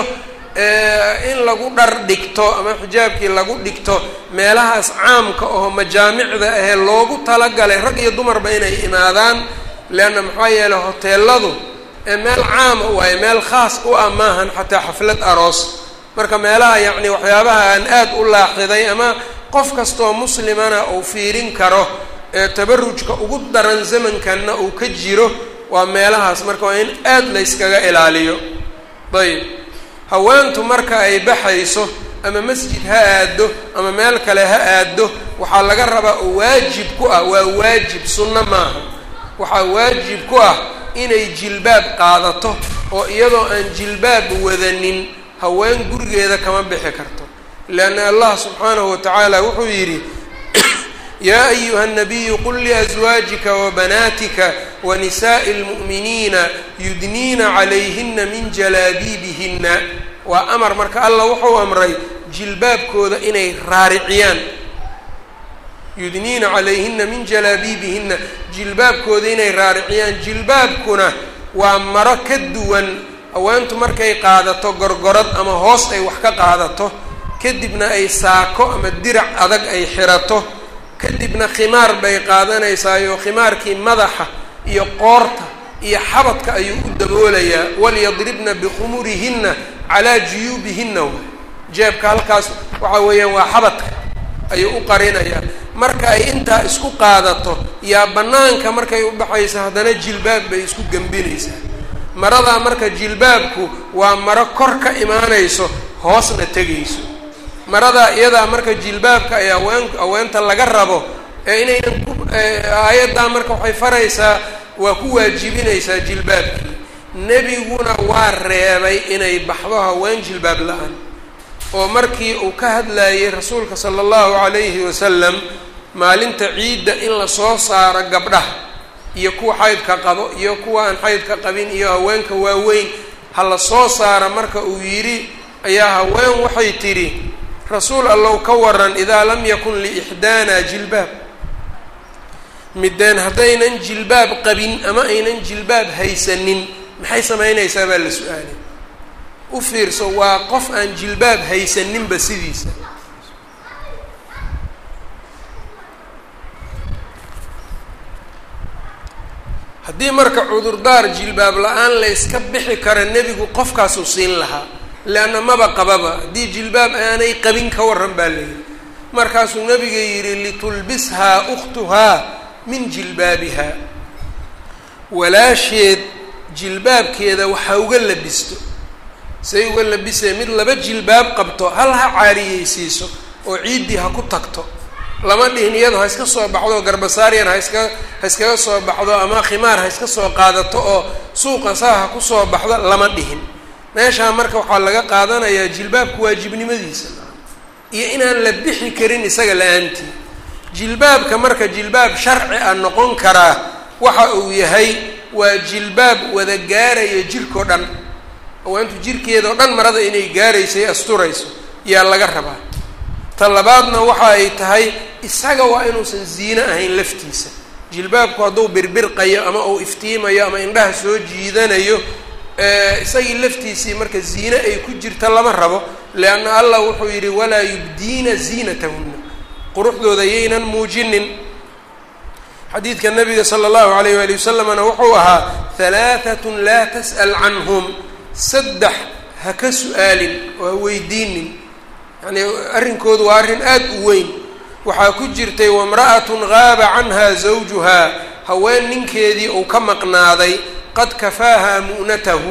in lagu dhar dhigto ama xijaabkii lagu dhigto meelahaas caamka oo majaamicda ahee loogu talagalay rag iyo dumarba inay imaadaan leanna maxaa yeeley hoteeladu meel caama waayo meel khaas u ah maahan xataa xaflad aroos marka meelaha yacni waxyaabaha aan aad u laaxiday ama qof kastoo muslimana uu fiirin karo ee tabarujka ugu daran zamankanna uu ka jiro waa meelahaas marka waa in aad layskaga ilaaliyo ayb haweentu marka ay baxayso ama masjid ha aado ama meel kale ha aado waxaa laga rabaa oo waajib ku ah waa waajib sunno maaha waxaa waajib ku ah inay jilbaab qaadato oo iyadoo aan jilbaab wadanin haween gurigeeda kama bixi karto leanna allah subxaanahu wa tacaala wuxuu yidhi yaa ayuha الnabiyu qul liأزwaajika wabanaatika wanisaaءi اlmu'miniina yudniina calayhina min jalaabiibihina waa amar marka allah wuxuu amray jilbaabkooda inay raariciyaan yudniina calayhina min jalaabiibihina jilbaabkooda inay raariciyaan jilbaabkuna waa maro ka duwan haweentu markay qaadato gorgorad ama hoos ay wax ka qaadato kadibna ay saako ama dirac adag ay xirato kadibna khimaar bay qaadanaysaayoo khimaarkii madaxa iyo qoorta iyo xabadka ayuu u daboolayaa walyadribna bikhumurihinna calaa juyuubihinna waay jeebka halkaas waxa weeyaan waa xabadka ayuu u qarinayaa marka ay intaa isku qaadato yaa bannaanka markay u baxayso haddana jilbaab bay isku gembinaysaa maradaa marka jilbaabku waa maro kor ka imaanayso hoosna tegayso maradaa iyadaa marka jilbaabka ay haween haweenta laga rabo ee inaynan ku aayaddaa marka waxay faraysaa waa ku waajibinaysaa jilbaabkii nebiguna waa reebay inay baxdo haween jilbaab la-aan oo markii uu ka hadlayay rasuulka sala allahu calayhi wasalam maalinta ciidda in lasoo saaro gabdhaha iyo kuwa xaydka qabo iyo kuwa aan xaydka qabin iyo haweenka waaweyn ha la soo saara marka uu yidhi ayaa haween waxay tidhi rasuul allow ka waran idaa lam yakun liixdaana jilbaab mideen haddaynan jilbaab qabin ama aynan jilbaab haysanin maxay samaynaysaa baa la su-aalay u fiirso waa qof aan jilbaab haysaninba sidiisa haddii marka cudurdaar jilbaab la-aan la yska bixi kara nebigu qofkaasuu siin lahaa leanna maba qababa haddii jilbaab aanay qabin ka warran baa layidhi markaasuu nabiga yidhi litulbishaa ukhtuhaa min jilbaabiha walaasheed jilbaabkeeda waxaa uga labisto say uga labisee mid laba jilbaab qabto hal ha caariyeysiiso oo ciiddii ha ku tagto lama dhihin iyado ha iska soo baxdo garbasaaryan ha iska ha iskaga soo baxdo ama khimaar ha iska soo qaadato oo suuqa saa ha kusoo baxdo lama dhihin meeshaa marka waxaa laga qaadanayaa jilbaabku waajibnimadiisa iyo inaan la bixi karin isaga la-aantii jilbaabka marka jilbaab sharci a noqon karaa waxa uu yahay waa jilbaab wada gaaraya jirkao dhan haweentu jirkeedao dhan marada inay gaarayso ay asturayso yaa laga rabaa ta labaadna waxa ay tahay isaga waa inuusan ziine ahayn laftiisa jilbaabku hadduu birbirqayo ama uu iftiimayo ama indhaha soo jiidanayo isagii laftiisii marka ziine ay ku jirta lama rabo leanna allah wuxuu yidhi walaa yubdiina ziinatahunna quruxdooda yaynan muujinin xadiidka nabiga sala allahu alayh waali wasalamna wuxuu ahaa halaatatun laa tas'al canhum saddex ha ka su-aalin oo ha weydiinin yani arrinkoodu waa arrin aada u weyn waxaa ku jirtay wamra'atun gaaba canha zawjuhaa haween ninkeedii uu ka maqnaaday qad kafaaha mu'natahu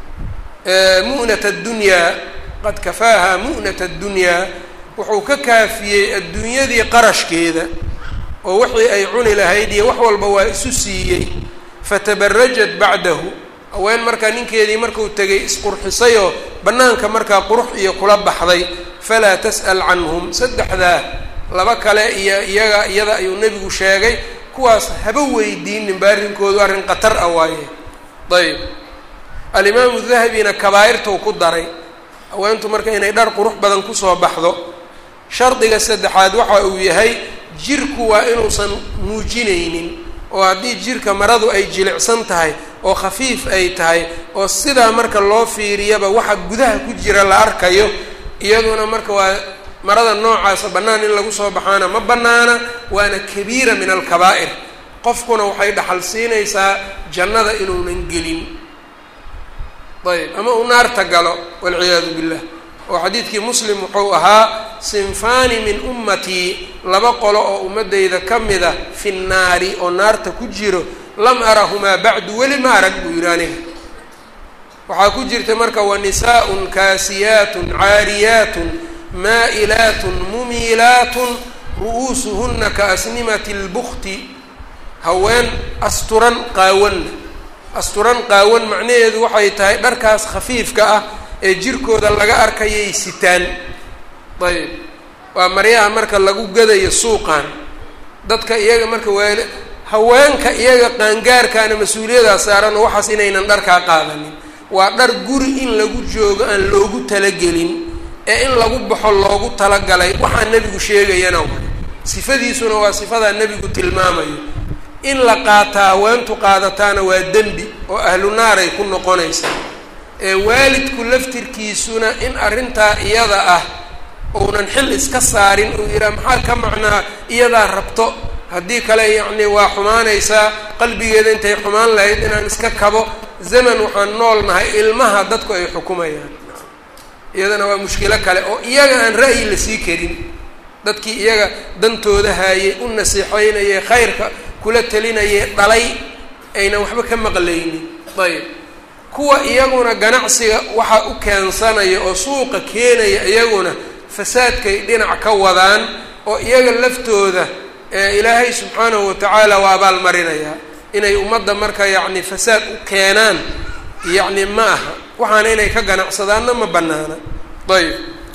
mu'nata addunyaa qad kafaaha mu'nata addunyaa wuxuu ka kaafiyey adduunyadii qarashkeeda oo wixii ay cuni lahayd iyo wax walba waa isu siiyey fatabarajat bacdahu haween markaa ninkeedii markuu tegay isqurxisayoo bannaanka markaa qurux iyo kula baxday falaa tas'al canhum saddexdaa laba kale iyo iyaga iyada ayuu nebigu sheegay kuwaas haba weydiininba arrinkoodu arrin khatar ah waaye ayb alimaamu dahabina kabaa'irtuu ku daray haweentu marka inay dhar qurux badan kusoo baxdo shardiga saddexaad waxa uu yahay jirku waa inuusan muujinaynin oo haddii jirka maradu ay jilicsan tahay oo khafiif ay tahay oo sidaa marka loo fiiriyaba waxa gudaha ku jira la arkayo iyaduna marka waa marada noocaasa bannaan in lagu soo baxaana ma bannaana waana kabiira min alkabaa'ir qofkuna waxay dhaxal siinaysaa jannada inuunan gelin ayb ama uu naarta galo walciyaadu billah oo xadiidkii muslim wuxuu ahaa sinfaani min ummatii laba qolo oo ummaddayda ka mida fi nnaari oo naarta ku jiro lam arahumaa bacdu weli ma arag buu yidhi aniga waxaa ku jirta marka wa nisaaءun kaasiyaatun caariyaatun maa'ilaatun mumiilaatun ru'uusuhuna kaasnimati اlbukti haween asturan qaawanna asturan qaawan macnaheedu waxay tahay dharkaas khafiifka ah ee jirkooda laga arkayay sitaan ayb waa maryaha marka lagu gadayo suuqan dadka iyaga marka waali haweenka iyaga qaangaarkaana mas-uuliyadaas saaran oo waxaas inaynan dharkaa qaadanin waa dhar guri in lagu joogo aan loogu talagelin ee in lagu baxo loogu talagalay waxaa nebigu sheegayana way sifadiisuna waa sifadaa nebigu tilmaamayo in la qaataa haweentu qaadataana waa dembi oo ahlu naaray ku noqonaysaa ee waalidku laftirkiisuna in arrintaa iyada ah uunan xil iska saarin uu yidhaha maxaa ka macnaa iyadaa rabto haddii kale yacni waa xumaanaysaa qalbigeeda intay xumaan lahayd inaan iska kabo zaman waxaan nool nahay ilmaha dadku ay xukumayaan iyadana waa mushkilo kale oo iyaga aan ra'yi la sii karin dadkii iyaga dantooda haayay u nasiixeynayay khayrka kula telinayay dhalay aynan waxba ka maqlaynin ayb kuwa iyaguna ganacsiga waxa u keensanaya oo suuqa keenaya iyaguna fasaadkay dhinac ka wadaan oo iyaga laftooda ilaahay subxaanahu watacaala waa abaalmarinayaa inay ummadda marka yacni fasaad u keenaan yacni ma aha waxaana inay ka ganacsadaanna ma bannaana ayb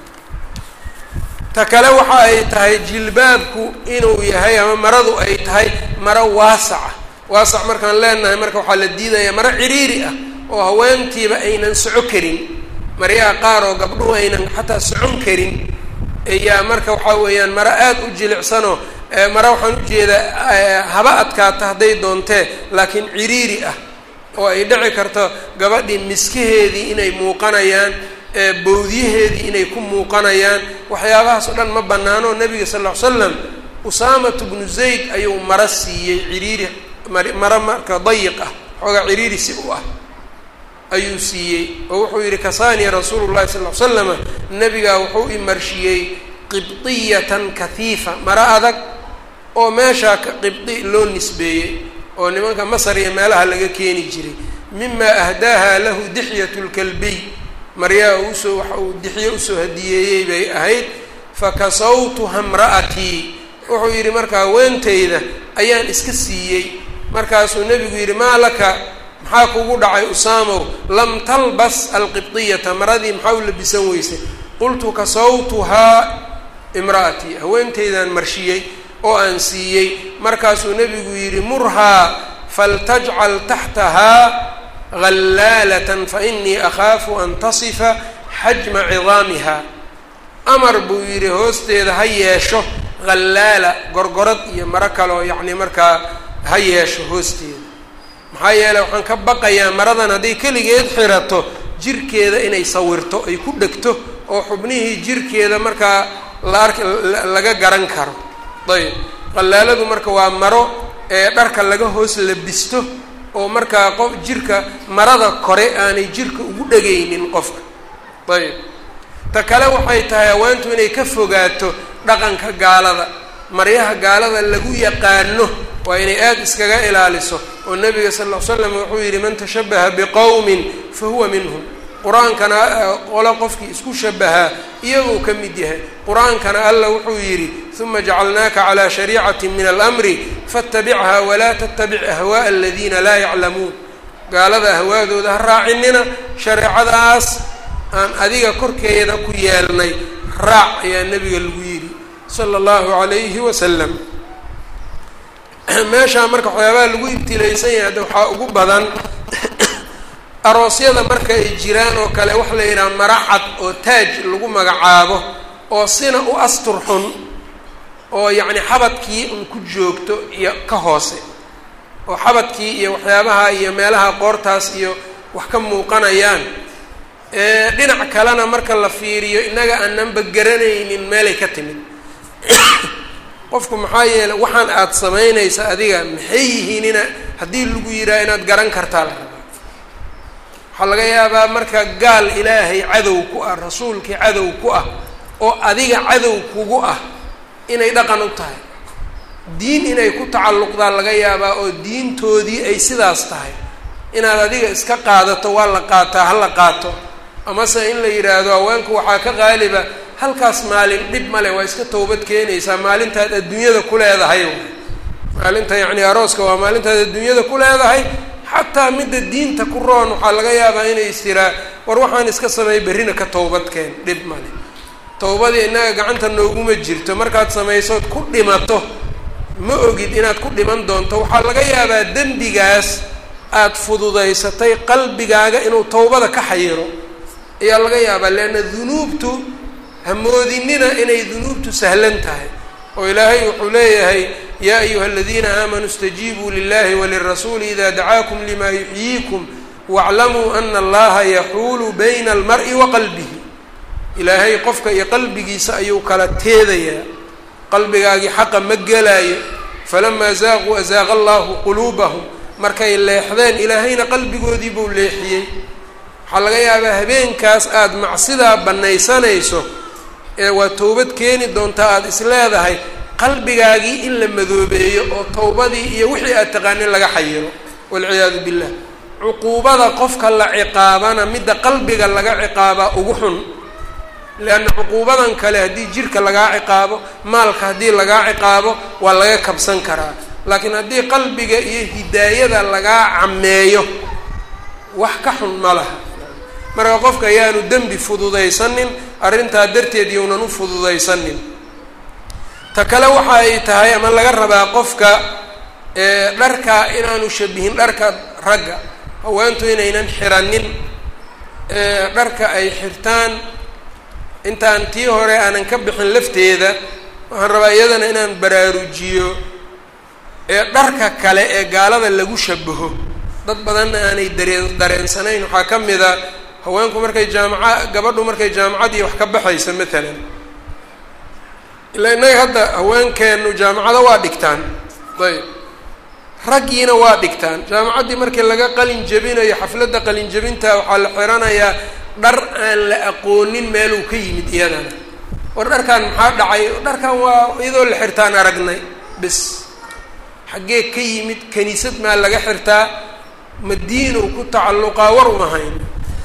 ta kale waxa ay tahay jilbaabku inuu yahay ama maradu ay tahay maro waasaca waasac markaan leenahay marka waxaa la diidayaa maro ciriiri ah oo haweentiiba aynan soco karin maryaha qaar oo gabdhuhu aynan xataa socon karin ayaa marka waxaa weeyaan maro aada u jilicsanoo mara waxaan ujeedaa haba adkaata hadday doontee laakiin ciriiri ah oo ay dhici karto gabadhii miskaheedii inay muuqanayaan bowdyaheedii inay ku muuqanayaan waxyaabahaas oo dhan ma banaano nebiga sal ll ly slam usaamatu bnu zayd ayuu maro siiyey ciriiri maro marka dayiq ah xoogaa ciriiri si u ah ayuu siiyey oo wuxuu yidhi kasaaniya rasuulu llahi sal ly slama nebigaa wuxuu imarshiyey qibdiyatan kahiifa maro adag oo meeshaa qibdi loo nisbeeyey oo nimanka masar iyo meelaha laga keeni jiray mima ahdaaha lahu dixyat lkalbiy maryaa usoo waxa uu dixyo usoo hadiyeeyey bay ahayd fakasawtuha mra'atii wuxuu yidhi marka haweentayda ayaan iska siiyey markaasuu nebigu yidhi maa laka maxaa kugu dhacay usaamow lam talbas alqibdiyata maradii maxaa u labisan weysay qultu kasawtuhaa imra'atii haweentaydaan marshiyey oo aan siiyey markaasuu nebigu yidhi murhaa faltajcal taxtahaa hallaalatan fainii akhaafu an tasifa xajma cidaamiha amar buu yidhi hoosteeda ha yeesho hallaala gorgorad iyo maro kaleo yacni markaa ha yeesho hoosteeda maxaa yeeley waxaan ka baqayaa maradan hadday keligeed xirato jirkeeda inay sawirto ay ku dhegto oo xubnihii jirkeeda markaa la ark laga garan karo ayb qallaaladu marka waa maro ee dharka laga hoos labisto oo markaa qof jirka marada kore aanay jirka ugu dhegaynin qofka ayb ta kale waxay tahay haweentu inay ka fogaato dhaqanka gaalada maryaha gaalada lagu yaqaano waa inay aada iskaga ilaaliso oo nebiga sal ll ly slam wuxuu yidhi man tashabaha biqowmin fa huwa minhum qur-aankana qolo qofkii isku shabahaa iyaguu ka mid yahay qur-aankana alla wuxuu yidhi uma jacalnaaka calaa shariicati min alamri faاtabichaa walaa tattabic ahwaءa aladiina laa yaclamuun gaalada ahwaadooda ha raacinina shareecadaas aan adiga korkeeda ku yeelnay raac ayaa nebiga lagu yidhi sala اllahu alayhi wasalam meeshaa marka waxyaabaha lagu ibtilaysan yahay hadda waxaa ugu badan aroosyada marka ay jiraan oo kale waxa la yidhaha maracad oo taaj lagu magacaabo oo sina u astur xun oo yacni xabadkii un ku joogto iyo ka hoose oo xabadkii iyo waxyaabaha iyo meelaha qoortaas iyo wax ka muuqanayaan dhinac kalena marka la fiiriyo innaga aananba garanaynin meelay ka timid qofku maxaa yeeley waxaan aada samaynaysa adiga maxay yihiin ina haddii lagu yidhaha inaad garan kartaa la rabaa waxaa laga yaabaa marka gaal ilaahay cadow ku ah rasuulkii cadow ku ah oo adiga cadow kugu ah inay dhaqan u tahay diin inay ku tacalluqdaa laga yaabaa oo diintoodii ay sidaas tahay inaad adiga iska qaadato waa la qaataa ha la qaato amase in la yidhaahdo haweenku waxaa ka qaaliba halkaas maalin dhib male waa iska towbad keenaysaa maalintaad adduunyada ku leedahay maalinta yacni arooska waa maalintaad adduunyada ku leedahay xataa midda diinta ku roon waxaa laga yaabaa inay istiraa war waxaan iska sameey berrina ka towbadkeen dhib male towbadii innaga gacanta nooguma jirto markaad samaysood ku dhimato ma ogid inaad ku dhiman doonto waxaa laga yaabaa dembigaas aada fududaysatay qalbigaaga inuu towbada ka xayiro ayaa laga yaabaa leanna dunuubtu hamoodinina inay dunuubtu sahlan tahay oo ilaahay wuxuu leeyahay yaa ayuha aladiina aamanuu istajiibuu lilahi walirasuuli ida dacaakum lima yuxyiikum waaclamuu ana allaha yaxuulu bayna almar'i wa qalbihi ilaahay qofka iyo qalbigiisa ayuu kala teedayaa qalbigaagii xaqa ma gelaayo falamaa zaaquu azaaqa allahu quluubahum markay leexdeen ilaahayna qalbigoodii buu leexiyey waxaa laga yaabaa habeenkaas aada macsidaa bannaysanayso ee waa towbad keeni doontaa aada is leedahay qalbigaagii in la madoobeeyo oo towbadii iyo wixii aad taqaanin laga xayiro walciyaadu billah cuquubada qofka la ciqaabana midda qalbiga laga ciqaabaa ugu xun leanna cuquubadan kale haddii jirka lagaa ciqaabo maalka haddii lagaa ciqaabo waa laga kabsan karaa laakiin haddii qalbiga iyo hidaayada lagaa cameeyo wax ka xun ma laha marka qofka ayaanu dembi fududaysanin arrintaa darteed yownan u fududaysanin ta kale waxa ay tahay ama laga rabaa qofka dharka inaanu shabihin dharka ragga haweentu inaynan xiranin dharka ay xirtaan intaan tii hore aanan ka bixin lafteeda waxaan rabaa iyadana inaan baraarujiyo ee dharka kale ee gaalada lagu shabaho dad badanna aanay dareen dareensanayn waxaa ka mid a haweenku markay jaamaca gabadhu markay jaamacadii wax ka baxaysa matalan ilaa innaga hadda haweenkeenu jaamacada waa dhigtaan ayb raggiina waa dhigtaan jaamacaddii markii laga qalin jebinayo xafladda qalin jebinta waxaa la xiranayaa dhar aan la aqoonin meeluu ka yimid iyadana war dharkan maxaa dhacay dharkan waa iyadoo la xirtaan aragnay bis xaggee ka yimid kaniisad maa laga xirtaa madiinow ku tacalluqaa war uma hayn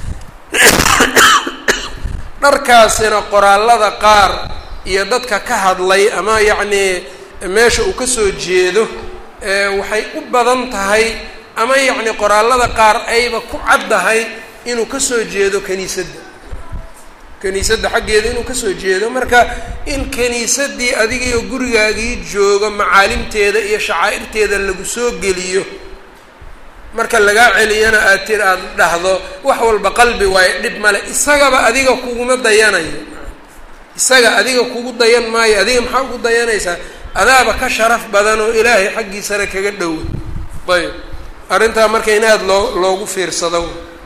dharkaasina qoraallada qaar iyo dadka ka hadlay ama yacnii meesha uu kasoo jeedo waxay u badan tahay ama yacni qoraallada qaar ayba ku caddahay inuu kasoo jeedo kaniisadda kaniisadda xaggeeda inuu kasoo jeedo marka in kaniisaddii adigiiyo gurigaagii joogo macaalimteeda iyo shacaa'irteeda lagu soo geliyo marka lagaa celiyana aad tir aada dhahdo wax walba qalbi waayo dhib male isagaba adiga kuguma dayanayo isaga adiga kugu dayan maayo adiga maxaa ugu dayanaysaa adaaba ka sharaf badan oo ilaahay xaggiisana kaga dhowa ayb arrintaa marka in aada loo loogu fiirsado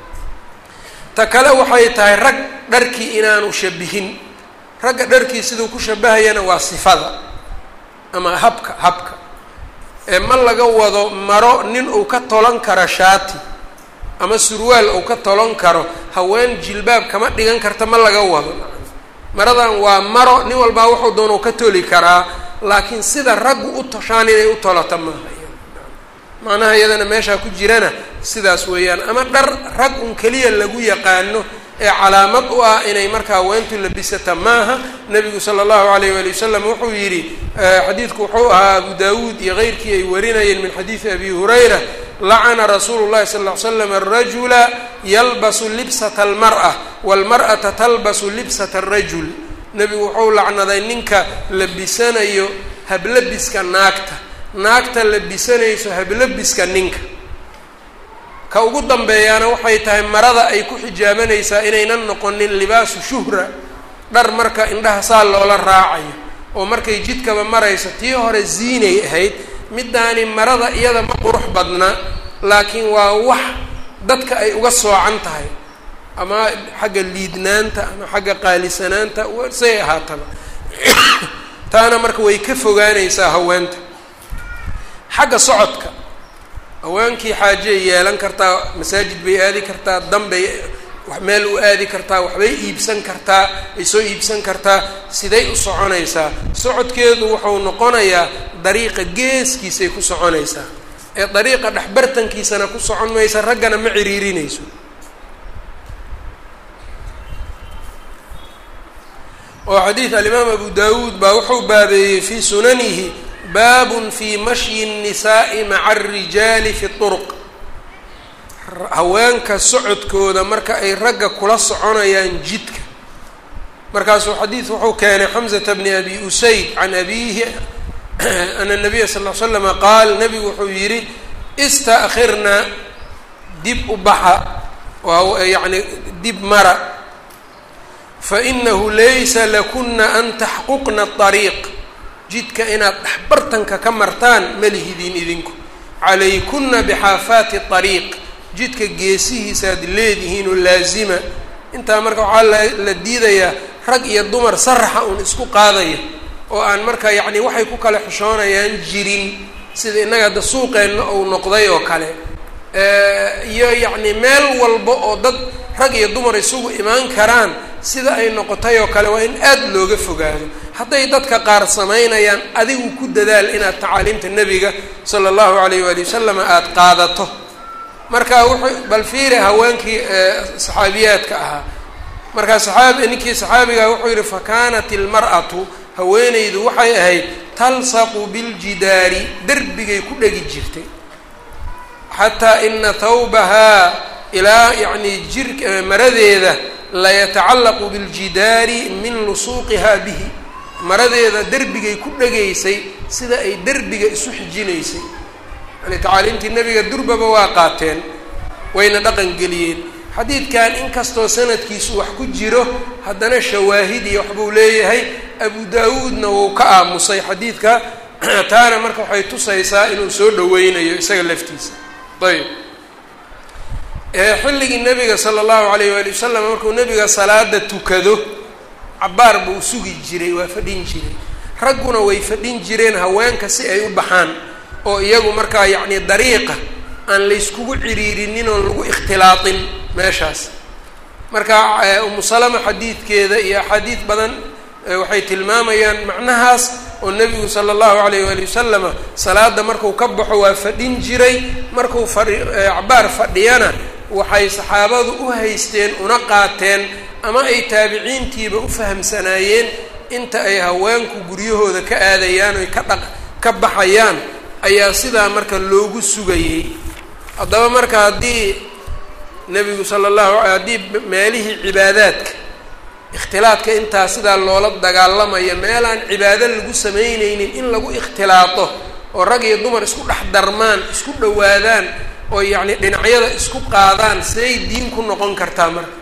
ta kale waxay tahay rag dharkii inaanu shabihin ragga dharkii siduu ku shabahayana waa sifada ama habka habka ee ma laga wado maro nin uu ka tolan karo shaati ama surwaal uu ka tolan karo haween jilbaab kama dhigan karta ma laga wado maradan waa maro nin walbaa wuxuu doonau ka toli karaa laakiin sida raggu u toshaan inay u tolata maaha macnaha iyadana meeshaa ku jirana sidaas weeyaan ama dhar rag un keliya lagu yaqaano ee calaamad u ah inay markaa haweentu labisata maaha nabigu sala allahu alayh waali wasalam wuxuu yidhi xadiidku wuxuu ahaa abu daawuud iyo keyrkii ay warinayeen min xadiidi abi hurayra lacana rasuulu llahi sal ll ly slam arajula yalbasu libsata almar'a walmar'ata talbasu libsata arajul nebigu wuxuu lacnaday ninka labisanayo hablabiska naagta naagta labisanayso hablabiska ninka ka ugu dambeeyaana waxay tahay marada ay ku xijaabanaysaa inaynan noqonin libaasu shuhra dhar marka indhaha saa loola raacayo oo markay jidkaba marayso tii hore ziinay ahayd middaani marada iyada ma qurux badna laakiin waa wax dadka ay uga soocan tahay ama xagga liidnaanta ama xagga qaalisanaanta say ahaataba taana marka way ka fogaanaysaa haweenta xagga socodka haweenkii xaajey yeelan kartaa masaajid bay aadi kartaa danbay meel u aadi kartaa waxbay iibsan kartaa ay soo iibsan kartaa siday u soconaysaa socodkeedu wuxuu noqonayaa dariiqa geeskiisay ku soconaysaa ee dariiqa dhexbartankiisana ku socon maysa raggana ma ciriirinayso oo xadiid alimaam abu dawuud baa wuxuu baabeeyey fii sunanihi baabun fii mashyi الnisaa'i maca الrijaali fi طurq haweenka socodkooda marka ay ragga kula soconayaan jidka markaasuu xadiid wuxuu keenay xamزata bni abi usayd can abiihi ana الnabiya sal ll slama qaal nabigu wuxuu yidhi ista'khirna dib u baxa yani dib mara fainahu laysa lakuna an taxquqna الطariiq jidka inaad dhexbartanka ka martaan malihidiin idinku calaykuna bixaafaati طariiq jidka geesihiisaad leedihiin oo laazima intaa marka waxaa la diidayaa rag iyo dumar saraxa uun isku qaadaya oo aan marka yacni waxay ku kala xishoonayaan jirin sida innaga hadda suuqeenna uu noqday oo kale iyo yacni meel walba oo dad rag iyo dumar isugu imaan karaan sida ay noqotay oo kale waa in aada looga fogaado hadday dadka qaar samaynayaan adigu ku dadaal inaad tacaaliimta nebiga sala allahu alayh waali wasalam aada qaadato marka wuxuu bal fiiri haweenkii saxaabiyaadka ahaa markaa saxaabi ninkii saxaabiga wuxuu yihi fakanat ilmar'atu haweeneydu waxay ahayd talsaqu biljidaari derbigay ku dhegi jirtay xataa ina thawbahaa ilaa yacnii jir maradeeda layatacallaqu biljidaari min lusuuqihaa bihi maradeeda derbigay ku dhegaysay sida ay derbiga isu xijinaysay yani tacaaliimtii nebiga durbaba waa qaateen wayna dhaqan geliyeen xadiidkan inkastoo sanadkiisu wax ku jiro haddana shawaahid iyo waxbuu leeyahay abu daa-uudna wuu ka aamusay xadiidka taana marka waxay tusaysaa inuu soo dhaweynayo isaga laftiisa ayb xilligii nebiga sala allahu alayh waali wasalam markuu nebiga salaada tukado cabaar buu sugi jiray waa fadhin jiray ragguna way fadhin jireen haweenka si ay u baxaan oo iyagu markaa yacni dariiqa aan layskugu ciriirinin oon lagu ikhtilaatin meeshaas marka umu salama xadiidkeeda iyo axaadiid badan waxay tilmaamayaan macnahaas oo nebigu sala allahu alayh waali wasalama salaada marku ka baxo waa fadhin jiray markuu fai cabaar fadhiyana waxay saxaabadu u haysteen una qaateen ama ay taabiciintiiba u fahamsanaayeen inta ay haweenku guryahooda ka aadayaan oy ka dhaq ka baxayaan ayaa sidaa marka loogu sugayey haddaba marka haddii nebigu sala allahu haddii meelihii cibaadaadka ikhtilaadka intaa sidaa loola dagaalamayo meelaan cibaado lagu samaynaynin in lagu ikhtilaato oo rag iyo dumar isku dhex darmaan isku dhowaadaan oo yacni dhinacyada isku qaadaan siday diin ku noqon kartaa marka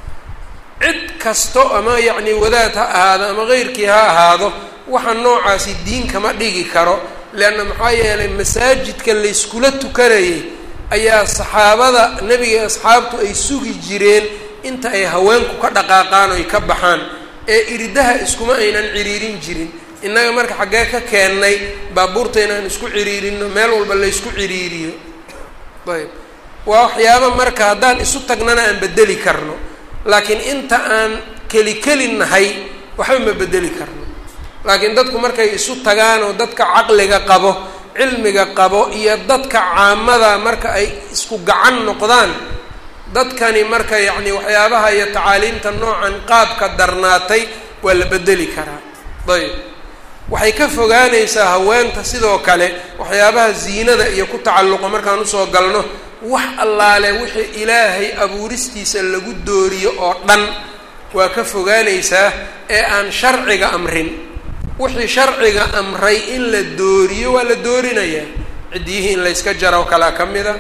cid kasto ama yacni wadaad ha ahaado ama keyrkii ha ahaado waxa noocaasi diin kama dhigi karo leanna maxaa yeelay masaajidka layskula tukanayay ayaa saxaabada nebiga asxaabtu ay sugi jireen inta ay haweenku ka dhaqaaqaan oy ka baxaan ee iridaha iskuma aynan ciriirin jirin innaga marka xaggee ka keennay baabuurta inaan isku ciriirino meel walba laysku ciriiriyo ayb waa waxyaaba marka haddaan isu tagnana aan bedeli karno laakiin inta aan keli keli nahay waxba ma bedeli karno laakiin dadku markay isu tagaan oo dadka caqliga qabo cilmiga qabo iyo dadka caamada marka ay isku gacan noqdaan dadkani marka yacni waxyaabaha iyo tacaaliimta noocan qaabka darnaatay waa la bedeli karaa ayb waxay ka fogaanaysaa haweenta sidoo kale waxyaabaha ziinada iyo ku tacalluqa markaan usoo galno wax allaale wixii ilaahay abuuristiisa lagu dooriyo oo dhan waa ka fogaanaysaa ee aan sharciga amrin wixii sharciga amray in la dooriyo waa la doorinayaa ciddiyihii in layska jaro kalaa ka mida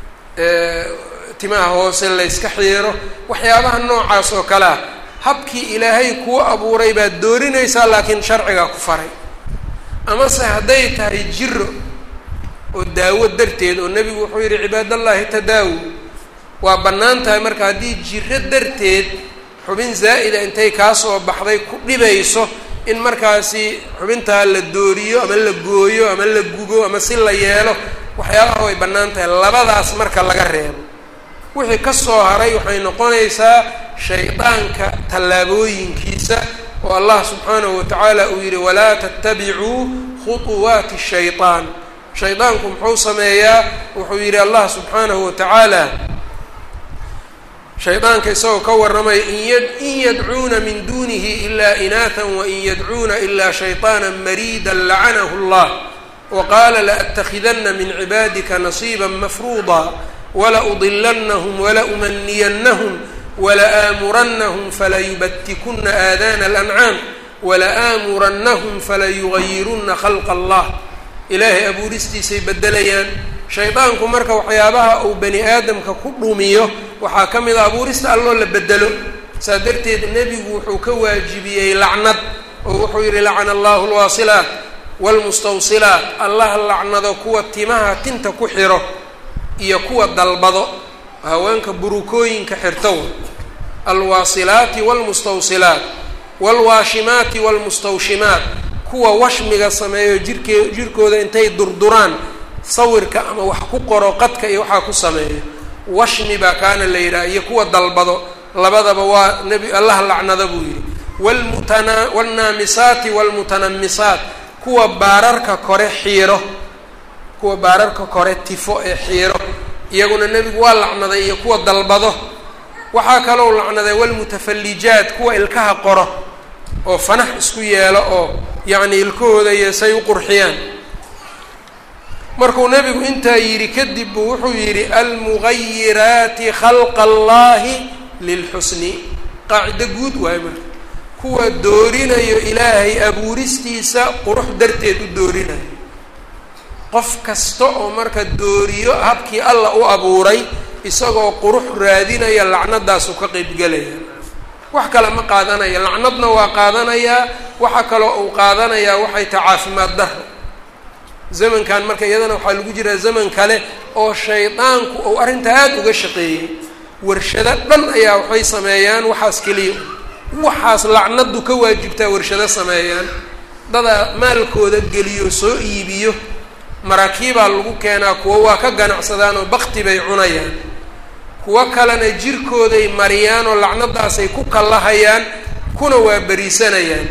timaha hoose layska xiiro waxyaabaha noocaas oo kale ah habkii ilaahay kuu abuuray baad doorinaysaa laakiin sharcigaa ku faray amase hadday tahay jiro oo daawo darteed oo nebigu wuxuu yidhi cibaadallaahi tadaawu waa bannaan tahay marka haddii jiro darteed xubin zaa'ida intay kaa soo baxday ku dhibayso in markaasi xubintaa la dooriyo ama la gooyo ama la gubo ama si la yeelo waxyaabaha way bannaan tahay labadaas marka laga reebo wixii ka soo haray waxay noqonaysaa shaydaanka tallaabooyinkiisa oo allah subxaanahu watacaala uu yidhi walaa tattabicuu khuطuwaati shayطaan shaydaanku muxuu sameeyaa wuxuu yidhi allah subxaanahu watacaala shaydaanka isagoo ka warramaya in yadcuuna min dunihi ilaa inaatan wain yadcuuna ilaa shayطaana mariida lacanahu اllah waqaala laأtakidana min cibaadika nasiiba mafruuda walaudilannahum walaumaniyannahum wala'aamuranahum falayubatikuna aadaana alancaam wala'aamurannahum falayugayiruna khalqa allah ilaahay abuuristiisay bedelayaan shaydaanku marka waxyaabaha uu bani aadamka ku dhumiyo waxaa ka mid a abuurista alloo la bedelo saa darteed nebigu wuxuu ka waajibiyey lacnad oo wuxuu yidhi lacana allahu lwaasilaat waalmustawsilaat allah lacnado kuwa timaha tinta ku xiro iyo kuwa dalbado haweenka burukooyinka xirtow alwaasilaati waalmustawsilaat waalwaashimaati waalmustawshimaat kuwa washmiga sameeyo jirkee jirkooda intay durduraan sawirka ama wax ku qoro qadka iyo waxaa ku sameeyo washmi baa kaana la yidhaha iyo kuwa dalbado labadaba waa nebi allah lacnada buu yidhi wlmutana waalnaamisaati waalmutanamisaat kuwa baararka kore xiiro kuwa baararka kore tifo ee xiiro iyaguna nebigu waa lacnaday iyo kuwa dalbado waxaa kalou lacnaday walmutafallijaat kuwa ilkaha qoro oo fanax isku yeelo oo yacni ilkahooda iyo say u qurxiyaan markuu nebigu intaa yidhi kadib buu wuxuu yidhi almugayiraati khalqa allahi lilxusni qaacido guud waayo marka kuwa doorinayo ilaahay abuuristiisa qurux darteed u doorinayo qof kasta oo marka dooriyo habkii alla u abuuray isagoo qurux raadinaya lacnadaasuu ka qeybgelaya wax kale ma qaadanaya lacnadna waa qaadanayaa waxaa kaloo uu qaadanayaa waxay tahay caafimaad daro zamankan marka iyadana waxaa lagu jiraa zaman kale oo shaydaanku uu arrintaa aada uga shaqeeyey warshado dhan ayaa waxay sameeyaan waxaas keliya waxaas lacnadu ka waajibtaa warshado sameeyaan dadaa maalkooda geliyo soo iibiyo maraakiibaa lagu keenaa kuwo waa ka ganacsadaan oo bakti bay cunayaan kuwo kalena jirkooday mariyaan oo lacnadaasay ku kallahayaan kuna waa beriisanayaan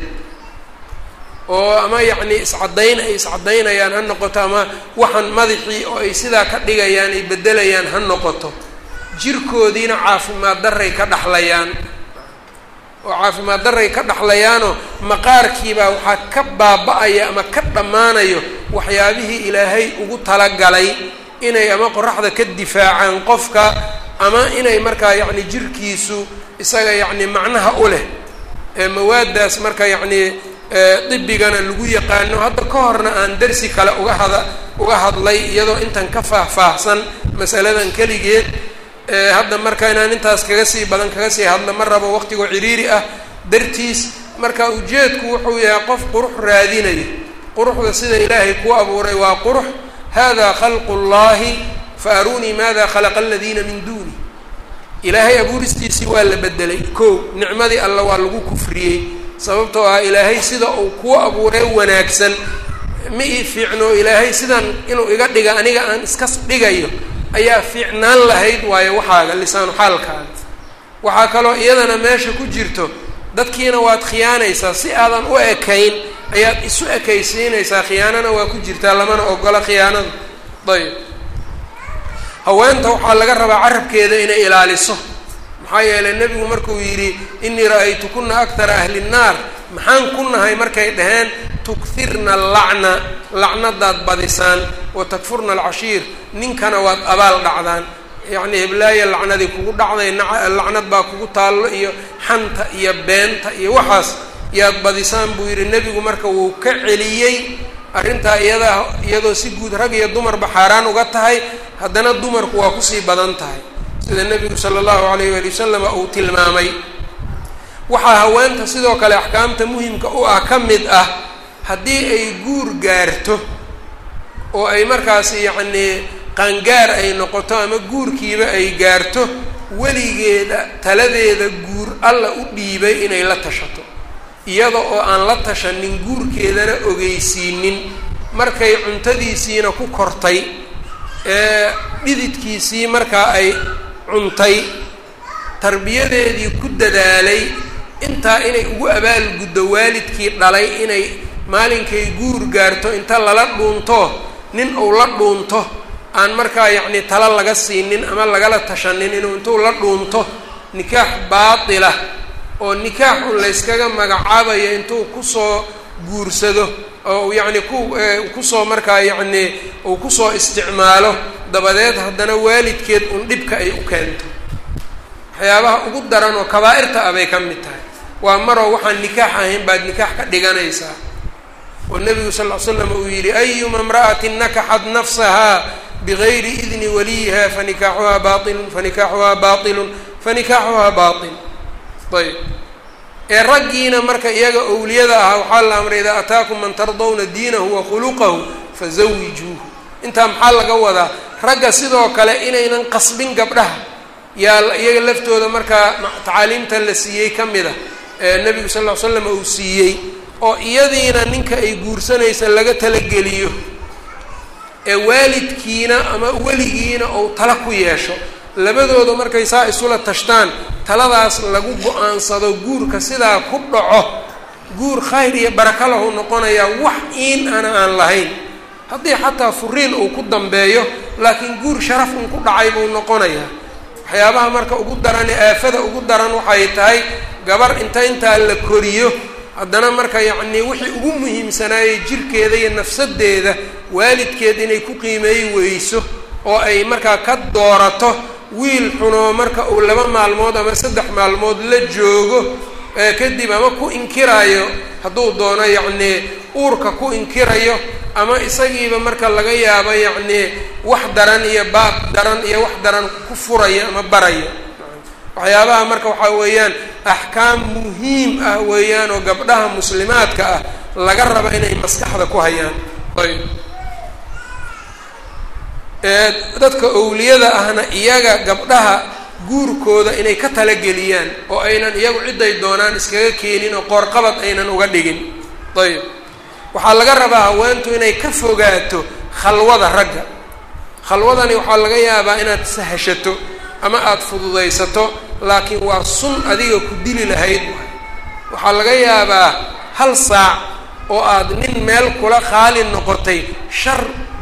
oo ama yacni iscaddayn ay iscaddaynayaan ha noqoto ama waxaan madaxii oo ay sidaa ka dhigayaan ay beddelayaan ha noqoto jirkoodiina caafimaad darray ka dhaxlayaan oo caafimaad darray ka dhaxlayaanoo maqaarkiibaa waxaa ka baaba-aya ama ka dhammaanayo waxyaabihii ilaahay ugu talagalay inay ama qoraxda ka difaacaan qofka ama inay markaa yacni jirkiisu isaga yacni macnaha u leh ee mawaaddaas marka yacni dibigana lagu yaqaano hadda ka horna aan darsi kale uga hada uga hadlay iyadoo intan ka faahfaahsan masaladan keligeed hadda marka inaan intaas kaga sii badan kaga sii hadla ma rabo waqtigoo ciriiri ah dartiis marka ujeedku wuxuu yahay qof qurux raadinaya quruxda sida ilaahay kuu abuuray waa qurux hada khalqu llahi fa arunii maada khalaqa aladiina min duuni ilaahay abuuristiisii waa la bedelay ko nicmadii alla waa lagu kufriyey sababtoo ah ilaahay sida uu kuu abuuray wanaagsan ma ii fiicno ilaahay sidan inuu iga dhiga aniga aan iska dhigayo ayaa fiicnaan lahayd waayo waxaaga lisaanu xaalkaaga waxaa kaloo iyadana meesha ku jirto dadkiina waad khiyaanaysaa si aadan u ekayn ayaad isu ekaysiinaysaa khiyaanana waa ku jirtaa lamana ogola khiyaanada ayb haweenta waxaa laga rabaa carabkeeda inay ilaaliso maxaa yeelay nebigu markuu yidhi inii ra-aytukuna akthara ahli nnaar maxaan ku nahay markay dhaheen tukirna allacna lacnadaad badisaan wa takfurna alcashiir ninkana waad abaal dhacdaan yacnii heblaaya lacnadii kugu dhacday lacnad baa kugu taallo iyo xanta iyo beenta iyo waxaas yaad badisaan buu yidhi nebigu marka wuu ka celiyey arrintaa iyadaa iyadoo si guud rag iyo dumarba xaaraan uga tahay haddana dumarku waa kusii badan tahay sida nebigu sala allahu alayh waali wasalama uu tilmaamay waxaa haweenta sidoo kale axkaamta muhimka u ah ka mid ah haddii ay guur gaarto oo ay markaas yacnii qaangaar ay noqoto ama guurkiiba ay gaarto weligeeda taladeeda guur alla u dhiibay inay la tashato iyada oo aan la tashanin guurkeedana ogeysiinin markay cuntadiisiina ku kortay ee dhididkiisii markaa ay cuntay tarbiyadeedii ku dadaalay intaa inay ugu abaalguddo waalidkii dhalay inay maalinkay guur gaarto inta lala dhuunto nin uu la dhuunto aan markaa yacni tala laga siinin ama lagala tashanin inuu intuu la dhuunto nikaax baatila oo nikaax un layskaga magacaabayo intuu kusoo guursado oo yacni ku kusoo markaa yacni uu kusoo isticmaalo dabadeed haddana waalidkeed un dhibka ay u keento waxyaabaha ugu daran oo kabaa'irta ah bay ka mid tahay waa maroo waxaan nikaax ahayn baad nikaax ka dhiganaysaa oo nebigu sal ll ly slam uu yidhi ayuma imra'atin nakaxat nafsaha bigayri idni waliyiha fanikaaxuhaa bailun fanikaaxuhaa bailun fanikaaxuhaa bail ayb ee raggiina marka iyaga owliyada ahaa waxaa la amray idaa ataakum man tardawna diinahu wa khuluqahu fazawijuuhu intaa maxaa laga wadaa ragga sidoo kale inaynan qasbin gabdhaha yaa iyaga laftooda markaa tacaaliimta la siiyey ka mid a ee nebigu sal ll ly slam uu siiyey oo iyadiina ninka ay guursanaysa laga talageliyo ee waalidkiina ama weligiina ou tala ku yeesho labadooda markay saa isula tashtaan taladaas lagu go-aansado guurka sidaa ku dhaco guur khayr iyo baraka lahu noqonayaa wax iin ana aan lahayn haddii xataa furiin uu ku dambeeyo laakiin guur sharaf un ku dhacay buu noqonayaa waxyaabaha marka ugu daran ee aafada ugu daran waxay tahay gabar inta intaa la koriyo haddana marka yacnii wixii ugu muhiimsanaayey jirkeeda iyo nafsadeeda waalidkeed inay ku qiimeey weyso oo ay markaa ka doorato wiil xunoo marka uu laba maalmood ama saddex maalmood la joogo ee kadib ama ku inkirayo hadduu doono yacnii uurka ku inkirayo ama isagiiba marka laga yaabo yacnii wax daran iyo baab daran iyo wax daran ku furayo ama barayo waxyaabaha marka waxaa weeyaan axkaam muhiim ah weeyaan oo gabdhaha muslimaadka ah laga raba inay maskaxda ku hayaan ayb dadka owliyada ahna iyaga gabdhaha guurkooda inay ka talageliyaan oo aynan iyagu ciday doonaan iskaga keenin oo qoorqabad aynan uga dhigin ayb waxaa laga rabaa haweentu inay ka fogaato khalwada ragga khalwadani waxaa laga yaabaa inaad sahashato ama aada fududaysato laakiin waa sun adiga ku dili lahayd waxaa laga yaabaa hal saac oo aad nin meel kula qaali noqotay shar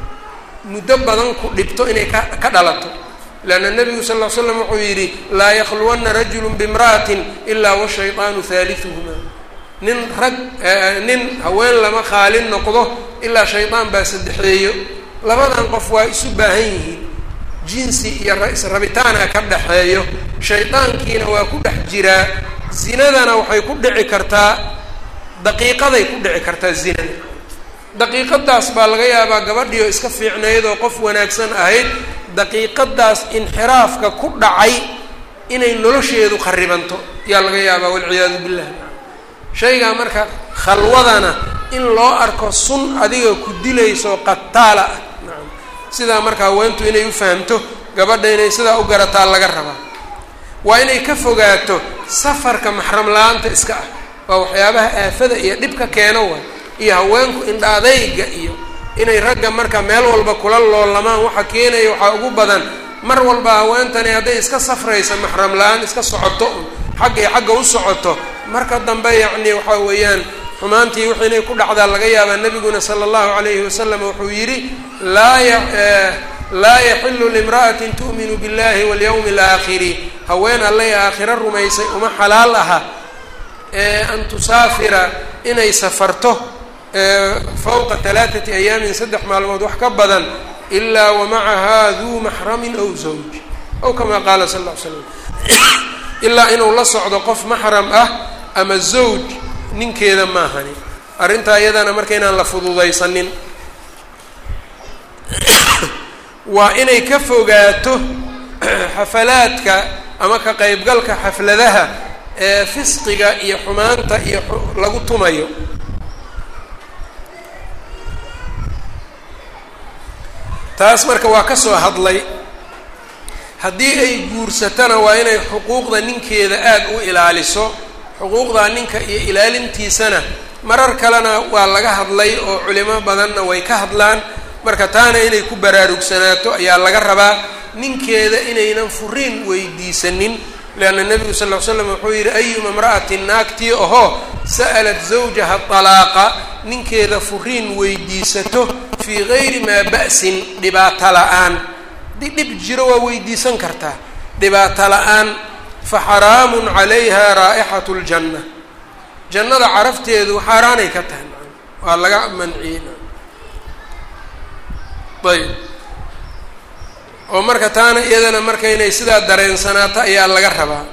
muddo badan ku dhibto inay ka ka dhalato leanna nebigu sal ll ly slam wuxuu yidhi laa yakhluwanna rajulu bimra'atin ilaa washayطaanu haaliثuhuma nin rag nin haween lama khaalin noqdo ilaa shaydaan baa saddexeeyo labadan qof waa isu baahan yihiin jinsi iyo israbitaana ka dhexeeyo shaydaankiina waa ku dhex jiraa zinadana waxay ku dhici kartaa daqiiqaday ku dhici kartaa zinada daqiiqadaas baa laga yaabaa gabadhiio iska fiicnayd oo qof wanaagsan ahayd daqiiqadaas inxiraafka ku dhacay inay nolosheedu kharibanto yaa laga yaabaa walciyaadu billah shaygaa marka khalwadana in loo arko sun adiga ku dilayso qataala ah nacam sidaa marka haweentu inay u fahamto gabadha inay sidaa u garataa laga rabaa waa inay ka fogaato safarka maxram la-aanta iska ah waa waxyaabaha aafada iyo dhibka keeno waay iyo haweenku indha adayga iyo inay ragga marka meel walba kula loolamaan waxa keenaya waxaa ugu badan mar walba haweentani hadday iska safraysa maxram la-aan iska socoto un xagga iyo xagga u socoto marka dambe yacni waxaa weeyaan xumaantii wixii inay ku dhacdaa laga yaabaa nebiguna sala allahu calayhi wasalam wuxuu yidhi laa ya laa yaxilu limra'atin tu'minu billahi walyawmi alaakhiri haween allay aakhiro rumaysay uma xalaal aha an tusaafira inay safarto fawqa talaathati ayaamin saddex maalmood wax ka badan ilaa wamacahaa duu maxramin aw zawj aw kamaa qaala sal lla ly slam ilaa inuu la socdo qof maxram ah ama zawj ninkeeda maahani arrintaa iyadana marka inaan la fududaysanin waa inay ka fogaato xafalaadka ama ka qeybgalka xafladaha ee fisqiga iyo xumaanta iyo lagu tumayo taas marka waa ka soo hadlay haddii ay guursatana waa inay xuquuqda ninkeeda aada u ilaaliso xuquuqdaa ninka iyo ilaalintiisana marar kalena waa laga hadlay oo culimo badanna way ka hadlaan marka taana inay ku baraarugsanaato ayaa laga rabaa ninkeeda inaynan furiin weydiisanin leanna nebigu sal ll ly slam wuxuu yidhi ayuma imra'atin naagtii ahoo sa'alat zawjaha talaaqa ninkeeda furiin weydiisato fii gayri maa ba'sin dhibaato la-aan haddii dhib jiro waa weydiisan kartaa dhibaato la-aan fa xaraamun calayha raa'ixatu ljanna jannada carafteedu xaaraanay ka tahay waa laga manciyey ayb oo marka taana iyadana marka inay sidaa dareensanaato ayaa laga rabaa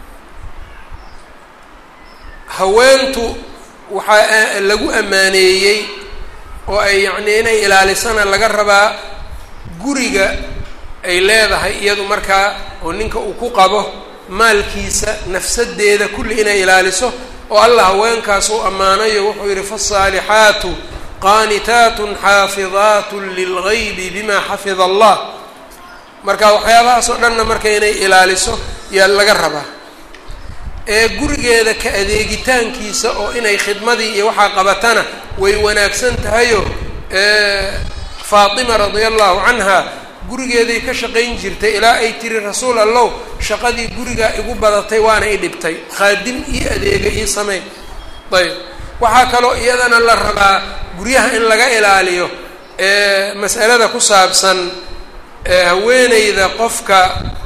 haweentu waxaa lagu ammaaneeyey oo ay yacnii inay ilaalisana laga rabaa guriga ay leedahay iyadu markaa oo ninka uu ku qabo maalkiisa nafsadeeda kulli inay ilaaliso oo allah haweenkaas uu ammaanayo wuxuu yidhi faالصaalixaatu qaanitaatun xaafidaatun lilgaybi bima xafida allah marka waxyaabahaas oo dhanna marka inay ilaaliso yaa laga rabaa ee gurigeeda ka adeegitaankiisa oo inay khidmadii iyo waxaa qabatana way wanaagsan tahayo faatima radia allahu canha gurigeeday ka shaqayn jirtay ilaa ay tiri rasuul allow shaqadii gurigaa igu badatay waana i dhibtay khaadim io adeega io samey ayb waxaa kaloo iyadana la rabaa guryaha in laga ilaaliyo mas'alada ku saabsan haweeneyda qofka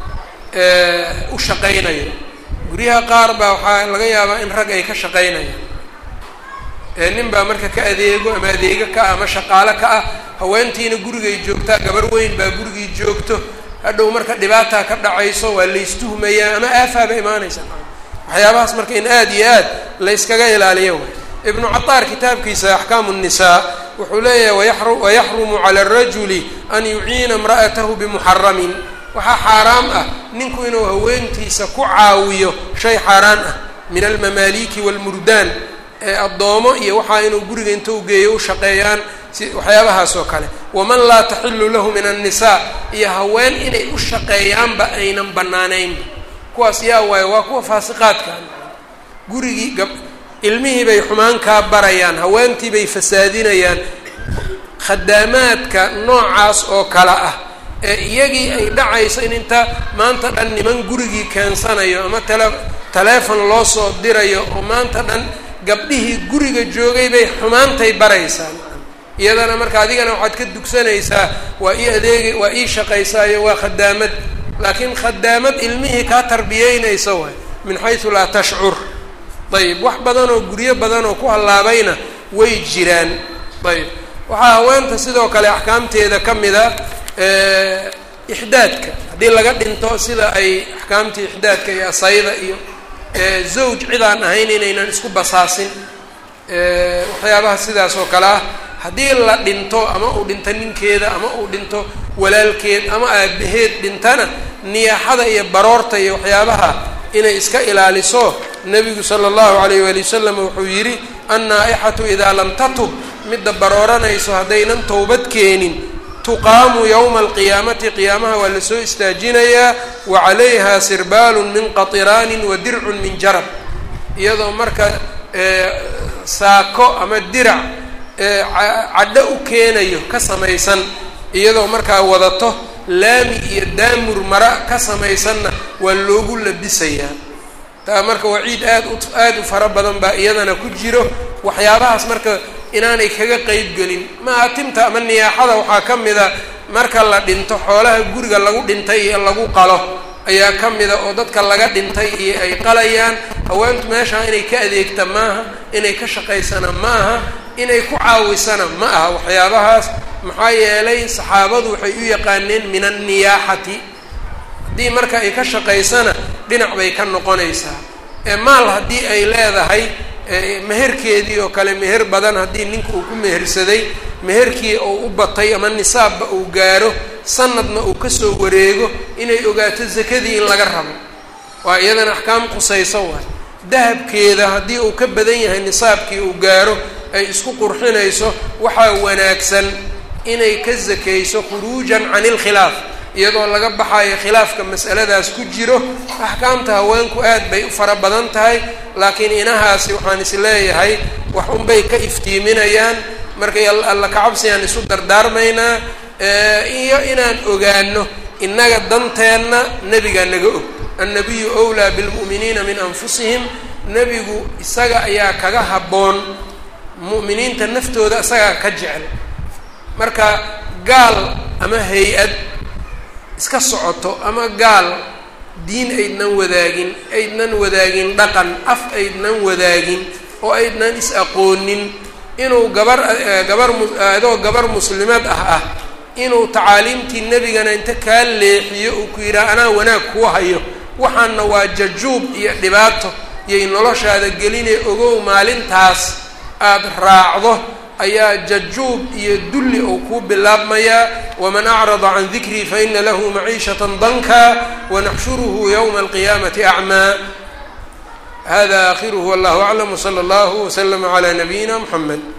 u shaqaynayo guryaha qaar baa waxaa laga yaabaa in rag ay ka shaqaynayaan nin baa marka ka adeego ama adeego ka ah ama shaqaalo ka ah haweentiina gurigay joogtaa gabar weyn baa gurigii joogto hadhow marka dhibaataa ka dhacayso waa laystuhmayaa ama aafaaba imaanaysa waxyaabahaas marka in aada iyo aad layskaga ilaaliyo way ibnu cataar kitaabkiisa axkaamu nnisaa wuxuu leeyahay wayaxrumu cala arajuli an yuciina imra'atahu bimuxaramin waxaa xaaraam ah ninku inuu haweentiisa ku caawiyo shay xaaraan ah min almamaaliki waalmurdaan ee addoomo iyo waxaa inuu guriga inta u geeyo u shaqeeyaan si waxyaabahaas oo kale waman laa taxilu lahu min annisaa iyo haween inay u shaqeeyaanba aynan bannaanaynba kuwaas yaa waayo waa kuwa faasiqaadka gurigii gab ilmihii bay xumaan kaa barayaan haweentii bay fasaadinayaan khadaamaadka noocaas oo kale ah ee iyagii ay dhacayso in inta maanta dhan niman gurigii keensanayo ama tele taleefon loo soo dirayo oo maanta dhan gabdhihii guriga joogay bay xumaantay baraysaa iyadana marka adigana waxaad ka dugsanaysaa waa ii adeegay waa ii shaqaysaayo waa khadaamad laakiin khadaamad ilmihii kaa tarbiyeynaysa waay min xaysu laa tashcur ayib wax badan oo guryo badan oo ku hallaabayna way jiraan ayib waxaa haweenta sidoo kale axkaamteeda ka mida ixdaadka haddii laga dhinto sida ay axkaamtii ixdaadka iyo asayda iyo zawj cidaan ahayn inaynan isku basaasin waxyaabaha sidaas oo kale ah haddii la dhinto ama uu dhinto ninkeeda ama uu dhinto walaalkeed ama aabaheed dhintana niyaaxada iyo baroorta iyo waxyaabaha inay iska ilaaliso nebigu sala allahu alayh waali wasalam wuxuu yidhi annaa-ixatu idaa lam tatub midda barooranayso haddaynan towbad keenin tuqaamu yowma alqiyaamati qiyaamaha waa lasoo istaajinayaa wa calayha sirbaalun min qatiraanin wa dircun min jarab iyadoo marka saako ama dirac cadho u keenayo ka samaysan iyadoo markaa wadato laami iyo daamur mara ka samaysanna waa loogu labisayaa taa marka waciid aad u aada u fara badan baa iyadana ku jiro waxyaabahaas marka inaanay kaga qeyb gelin maatimta ama niyaaxada waxaa ka mida marka la dhinto xoolaha guriga lagu dhintay iyo lagu qalo ayaa ka mida oo dadka laga dhintay iyo ay qalayaan haweentu meeshaa inay ka adeegta maaha inay ka shaqaysana ma aha inay ku caawisana ma aha waxyaabahaas maxaa yeelay saxaabadu waxay u yaqaaneen min anniyaaxati haddii marka ay ka shaqaysana dhinac bay ka noqonaysaa ee maal haddii ay leedahay meherkeedii oo kale meher badan haddii ninka uu ku mehersaday meherkii uu u batay ama nisaabba uu gaaro sanadna uu kasoo wareego inay ogaato zakadii in laga rabo waa iyadana axkaam qusayso waay dahabkeeda haddii uu ka badan yahay nisaabkii uu gaaro ay isku qurxinayso waxaa wanaagsan inay ka zakayso khuruujan can ilkhilaaf iyadoo laga baxayo khilaafka mas'aladaas ku jiro axkaamta haweenku aad bay u fara badan tahay laakiin inahaasi waxaan is leeyahay wax unbay ka iftiiminayaan markay alla kacabsigaan isu dardaarmaynaa iyo inaan ogaano innaga danteenna nebigaa naga og annabiyu wlaa bilmu'miniina min anfusihim nebigu isaga ayaa kaga habboon mu'miniinta naftooda isagaa ka jecel marka gaal ama hay-ad iska socoto ama gaal diin aydnan wadaagin aydnan wadaagin dhaqan af aydnan wadaagin oo aydnan is-aqoonin inuu gabar gabar adoo gabar muslimad ah ah inuu tacaaliimtii nebigana inta kaa leexiyo uu ku yidhaha anaa wanaag kuu hayo waxaana waa jajuub iyo dhibaato iyay noloshaada gelinee ogow maalintaas aada raacdo ayaa jajuub iyo dulli ou kuu bilaabmayaa waman acrada can dikrii faina lahu maciishata danka wanaxshuruhu ywma alqiyaamati acmaa hada akhiruhu wallahu aclam wsala allahu wslama calaa nabiyina mxamed